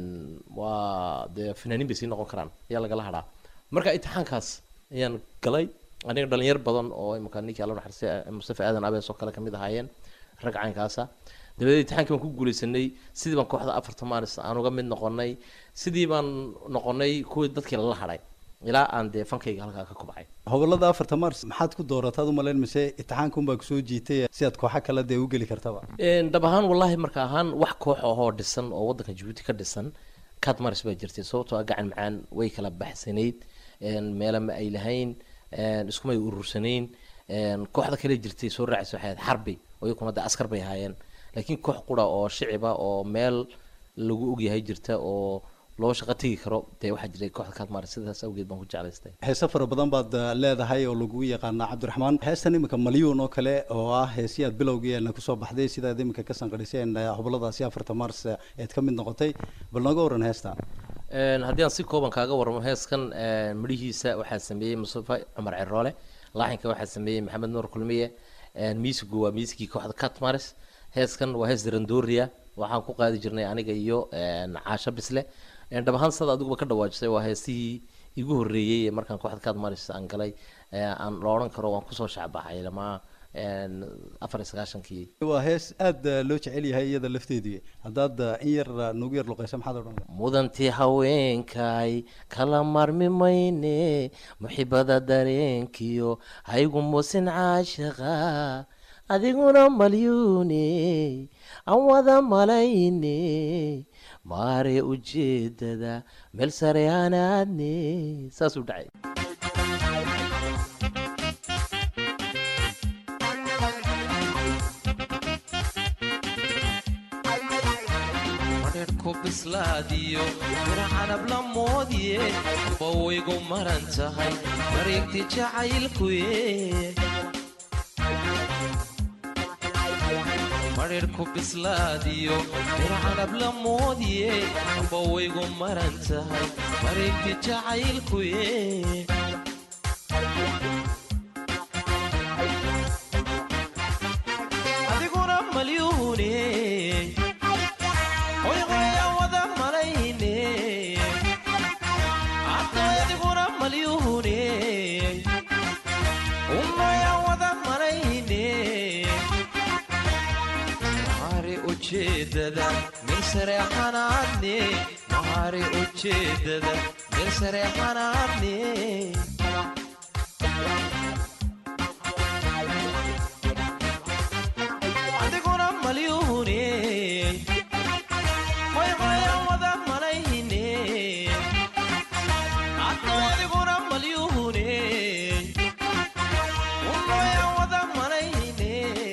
waa dee fanaaniin bay sii noqon karaan ayaa lagala hadhaa marka imtixaankaas ayaan galay aniga dhalinyar badan oo imika ninkii alla naxariistay mustafa aadan abees oo kale kamid ahaayeen rag caynkaasa dabadeed imtixaankii baan ku guuleysanay sidii baan kooxda afarta maaris aan uga mid noqonay sidii baan noqonay kuwii dadkii lala hadhay ilaa aan dee fankayga halkaa ka kubcay hobolada afarta mars maxaad ku doorataad umalayn mise imtixaanka unbaa kusoo jiitay si aad kooxa kale dee u geli kartaba Een, dhab ahaan wallaahi marka ahaan wax koox ahoo dhisan oo waddanka jabuuti ka dhisan kad maris baa jirtay sababtoo ah gacan macaan way kala baxsanayd een, meelo ma ay lahayn een, iskumay urursanayn een, kooxda kale jirtay soo raacaysa waxay ahayd xarbi oo iyakuna de askar bay ahaayeen laakiin koox qura oo shiciba oo meel lagu ogyahay jirta oo loo shaqo tegi karo dee waxaa jiray kooxda kad maris sidaas awgeed baan ku jeclaystay heese fara badan baad uh, leedahay oo lagu yaqaana cabdiraxmaan heestan iminka malyuun oo kale oo ah heesii aad bilowgeena kusoo baxday sidaad iminka ka sanqadhiseen uh, hoboladaasi afarta mars uh, eed ka mid noqotay bal nooga waran heesta Een, haddii aan si kooban kaaga waramo heeskan een, midhihiisa waxaa sameeyey mustafa cumar ceroole laaxinka waxaa sameeyey maxamed nuur kulmiye een, miisigu waa miisigii kooxda catmaris heeskan waa hees darandoria waxaan ku qaadi jirnay aniga iyo een, caasho bisle Een, dhab ahaan sada adiguba ka dhawaajisay waa heesihii igu horreeyey ee markaan kooxda catmaris aan galay ee, aan la odhan karo waan kusoo shacbaxay lama een, afar iyo sagaashankii waa hees aad uh, loo jecel yahay iyada lafteedu haddaad uh, in yar uh, noogu yar luqaysa maxaad odhan lahaa mudantii haweenkay kala marmi mayne muxibada dareenkiyo haygu musin caashaqa adiguna malyuune aan wada malayne maare ujeedada meel sare aan aadne saasuu dhacay madherku bislaadiyo mira canab la moodiye bawaygu maran tahay mareegti jacaylkuye madherku bislaadiyo mira canab la moodiye bawaygu maran tahay mareegti jacaylkuye adiguna malyuune hoy hoya wada malayne addoy adiguna malyuune unoya wada malayne mahari ujeedada meel sare xanaadne mahari ujeedada meel sare xanaadne adiguna malyuune hoy hoya wada malayne addoy adiguna malyuune unoya wada malayne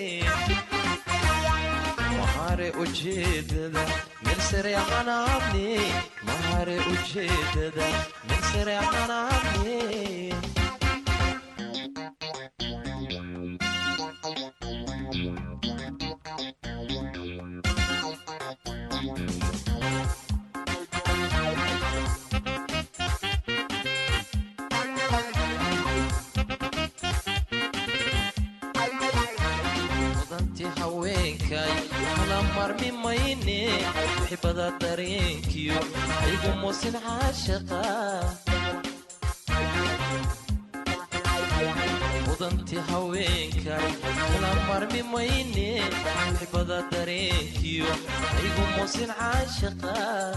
mahare ujeedada meel sare xanaadne mahare ujeedada meel sare xanaadne mudanti haweenkay kala marmi mayne muxibada dareenkiyo aygu musin caashaqa mudanti haweenkay kala marmi mayne muxibada dareenkiyo aygu musin caashaqa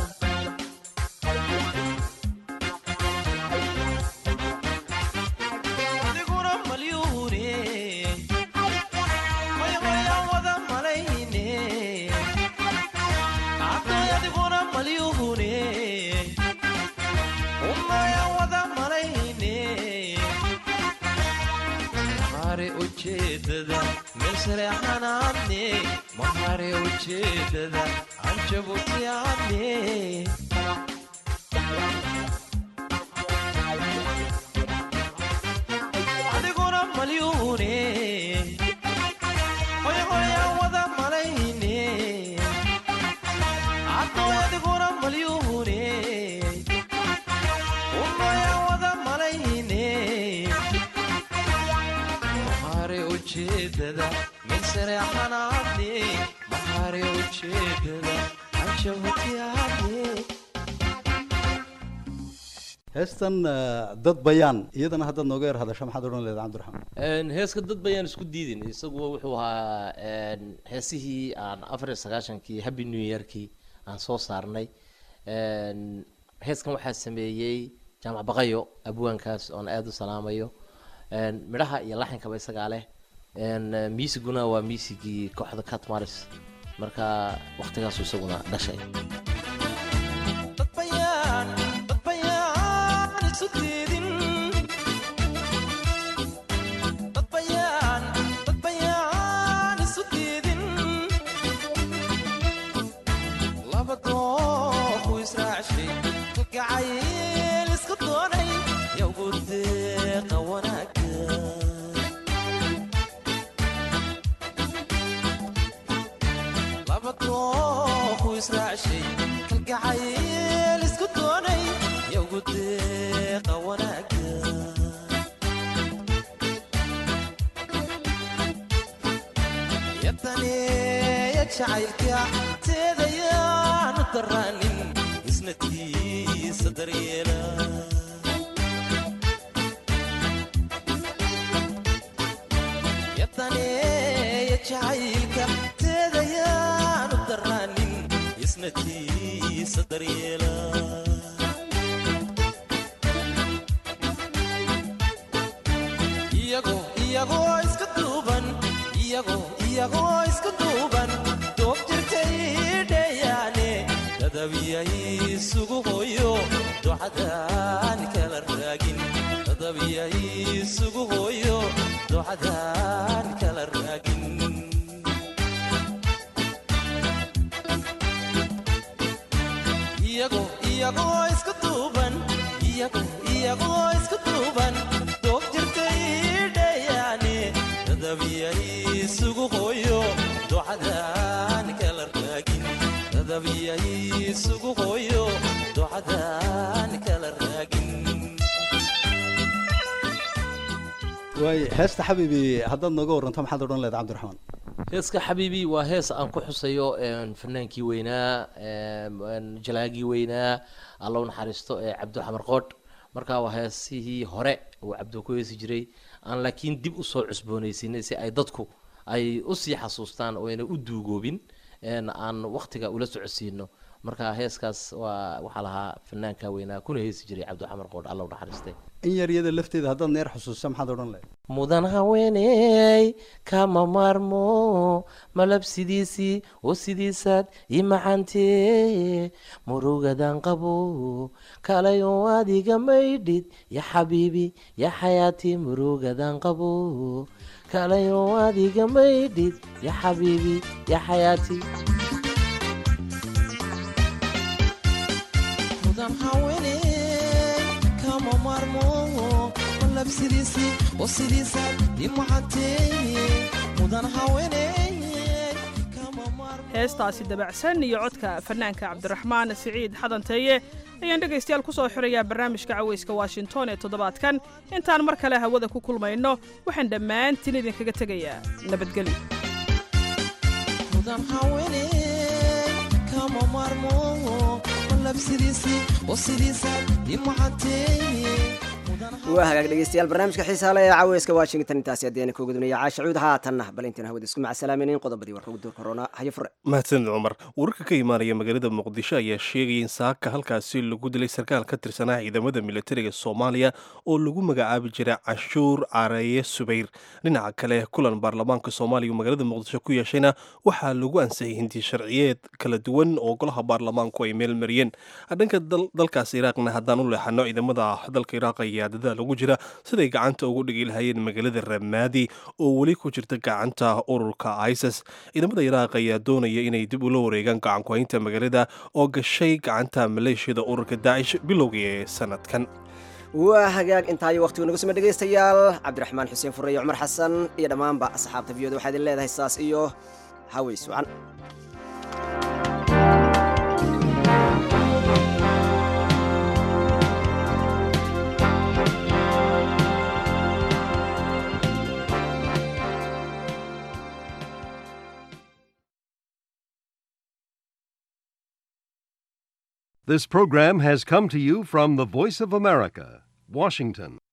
adiguna malyuune hoy hoya wada malayne addoy adiguna malyuune unoya wada malayne mahare ujeedada meel sare xanaadne mahare ujeedada aan jabutiyaadne adiguna malyuune hoy hoya wada malayne ujeedada meel sareexanaadne mahare ujeedada anjabutiyaadne heestan eh, dad bayaan iyadana haddaad nooga yar hadasho maxaad odhan leedahay cabdiraxmaan Een, heeska dad bayaan isku diidin isagu wuxuu ahaa een, heesihii aan afar iyo sagaashankii happy new yearkii aan soo saarnay Een, heeskan waxaa sameeyey jaamac baqayo abwaankaas oon aada u salaamayo Een, midhaha iyo laxinkaba isagaa leh Een, eh, miisiguna waa miisigii kooxda catmaris marka waqtigaasu isaguna dhashay bayaan dad bayaan isu diidin dad bayaan dad bayaan isu diidin laba dooqu israacshay kalgacayl isku doonay yowgu deeqa wanaagga laba dooqu israacshay kalgacayl isku doonay yowgu deeqa wanaagga yadaneeya jacaylka teedayaanu daraanin isna tiisa daryeela yadaneeya jacaylka teedayaanu daraanin isna tiisa daryeela iyagoo iyagoo iska duuban iyagoo iyagoo iska duuban doob jirtay dheeyaane dadabiyay isugu hooyo ducadaan kala raagin dadabiyay isugu hooyo ducadaan kala raagin iyagoo iyagoo iska duuban iyagoo iyagoo iska duuban doob jirtay dheeyaane dadabiyay isugu hooyo ducadaan kala raagin dadabiyay isugu hooyo ducadaan kala raagin waay heesta xabiibi haddaad nooga waranto maxaad odhan leedahay cabdiraxmaan heeska xabiibi waa hees aan ku xusayo een, fanaankii weynaa een, een, jalaagii weynaa alla u naxariisto ee cabdi xamar qoodh marka waa heesihii hore uu cabdi ku heesi jiray aan laakiin dib usoo cusboonaysinay si ay dadku ay usii xasuustaan oo ayna u duugoobin een, aan waqtiga ula socodsiino marka heeskaas waa waxaa lahaa fanaanka weynaa kuna heesi jiray cabdi xamar qoodh alla u naxariistay in yar iyada lafteeda haddaad neer xusuusta maxaad odhan leedahay mudan haweeney kama maarmo malab sidiisii oo sidiisaad ii macantee murugadan qabo kalayo adiga maydhid ya xabiibi ya xayaati murugadan qabo kalayo adiga maydhid ya xabiibi ya xayaati mudan haweeney kama maarmo malab sidiisii oo sidiisaad ii macantee mudan haweeney heestaasi dabacsan iyo codka fanaanka cabdiraxmaan siciid xadanteeye ayaan dhegaystayaal ku soo xirayaa barnaamijka cawayska washington ee toddobaadkan intaan mar kale hawada ku kulmayno waxaan dhammaantiin idinkaga tegayaa nabadgelyo mudan haweeney kama maarmo malab sidiisii oo sidiisaad ii macantee waa hagaag dhegeystayaal barnaamijka xiisaale ee caweyska washington intaasi haddeena ka gudunaya caasha cuud haatanna bal intaan hawada isku macasalaamaynin qodobadii warka ugu duur korona hayo fure mahadsanid cumar wararka ka imaanaya magaalada muqdisho ayaa sheegaya in saaka halkaasi lagu dilay sarkaal ka tirsanaa ciidamada militariga soomaaliya oo lagu magacaabi jiray cashuur careeye subayr dhinaca kale kulan baarlamaanka soomaaliya uu magaalada muqdisho ku yeeshayna waxaa lagu ansixiyay hindi sharciyeed kala duwan oo golaha baarlamaanku ay meel mariyeen dhanka dalkaas iraaqna haddaan u leexano ciidamada dalka iraaq ayaa dadaal ugu jira siday gacanta ugu dhigi lahayeen magaalada ramaadi oo weli ku jirta gacanta ururka isis ciidamada iraaq ayaa doonaya inay dib ula wareegaan gacankuhaynta magaalada oo gashay gacanta maleeshiyada ururka daacish bilowgii ee sanadkan waa hagaag intaayo waqtigu nagu sima dhegaystayaal cabdiraxmaan xuseen fure iyo cumar xasan iyo dhammaanba asxaabta viyooda waxaa idin leedahay saas iyo haweys wacan This program has come to you from the Voice of America, Washington.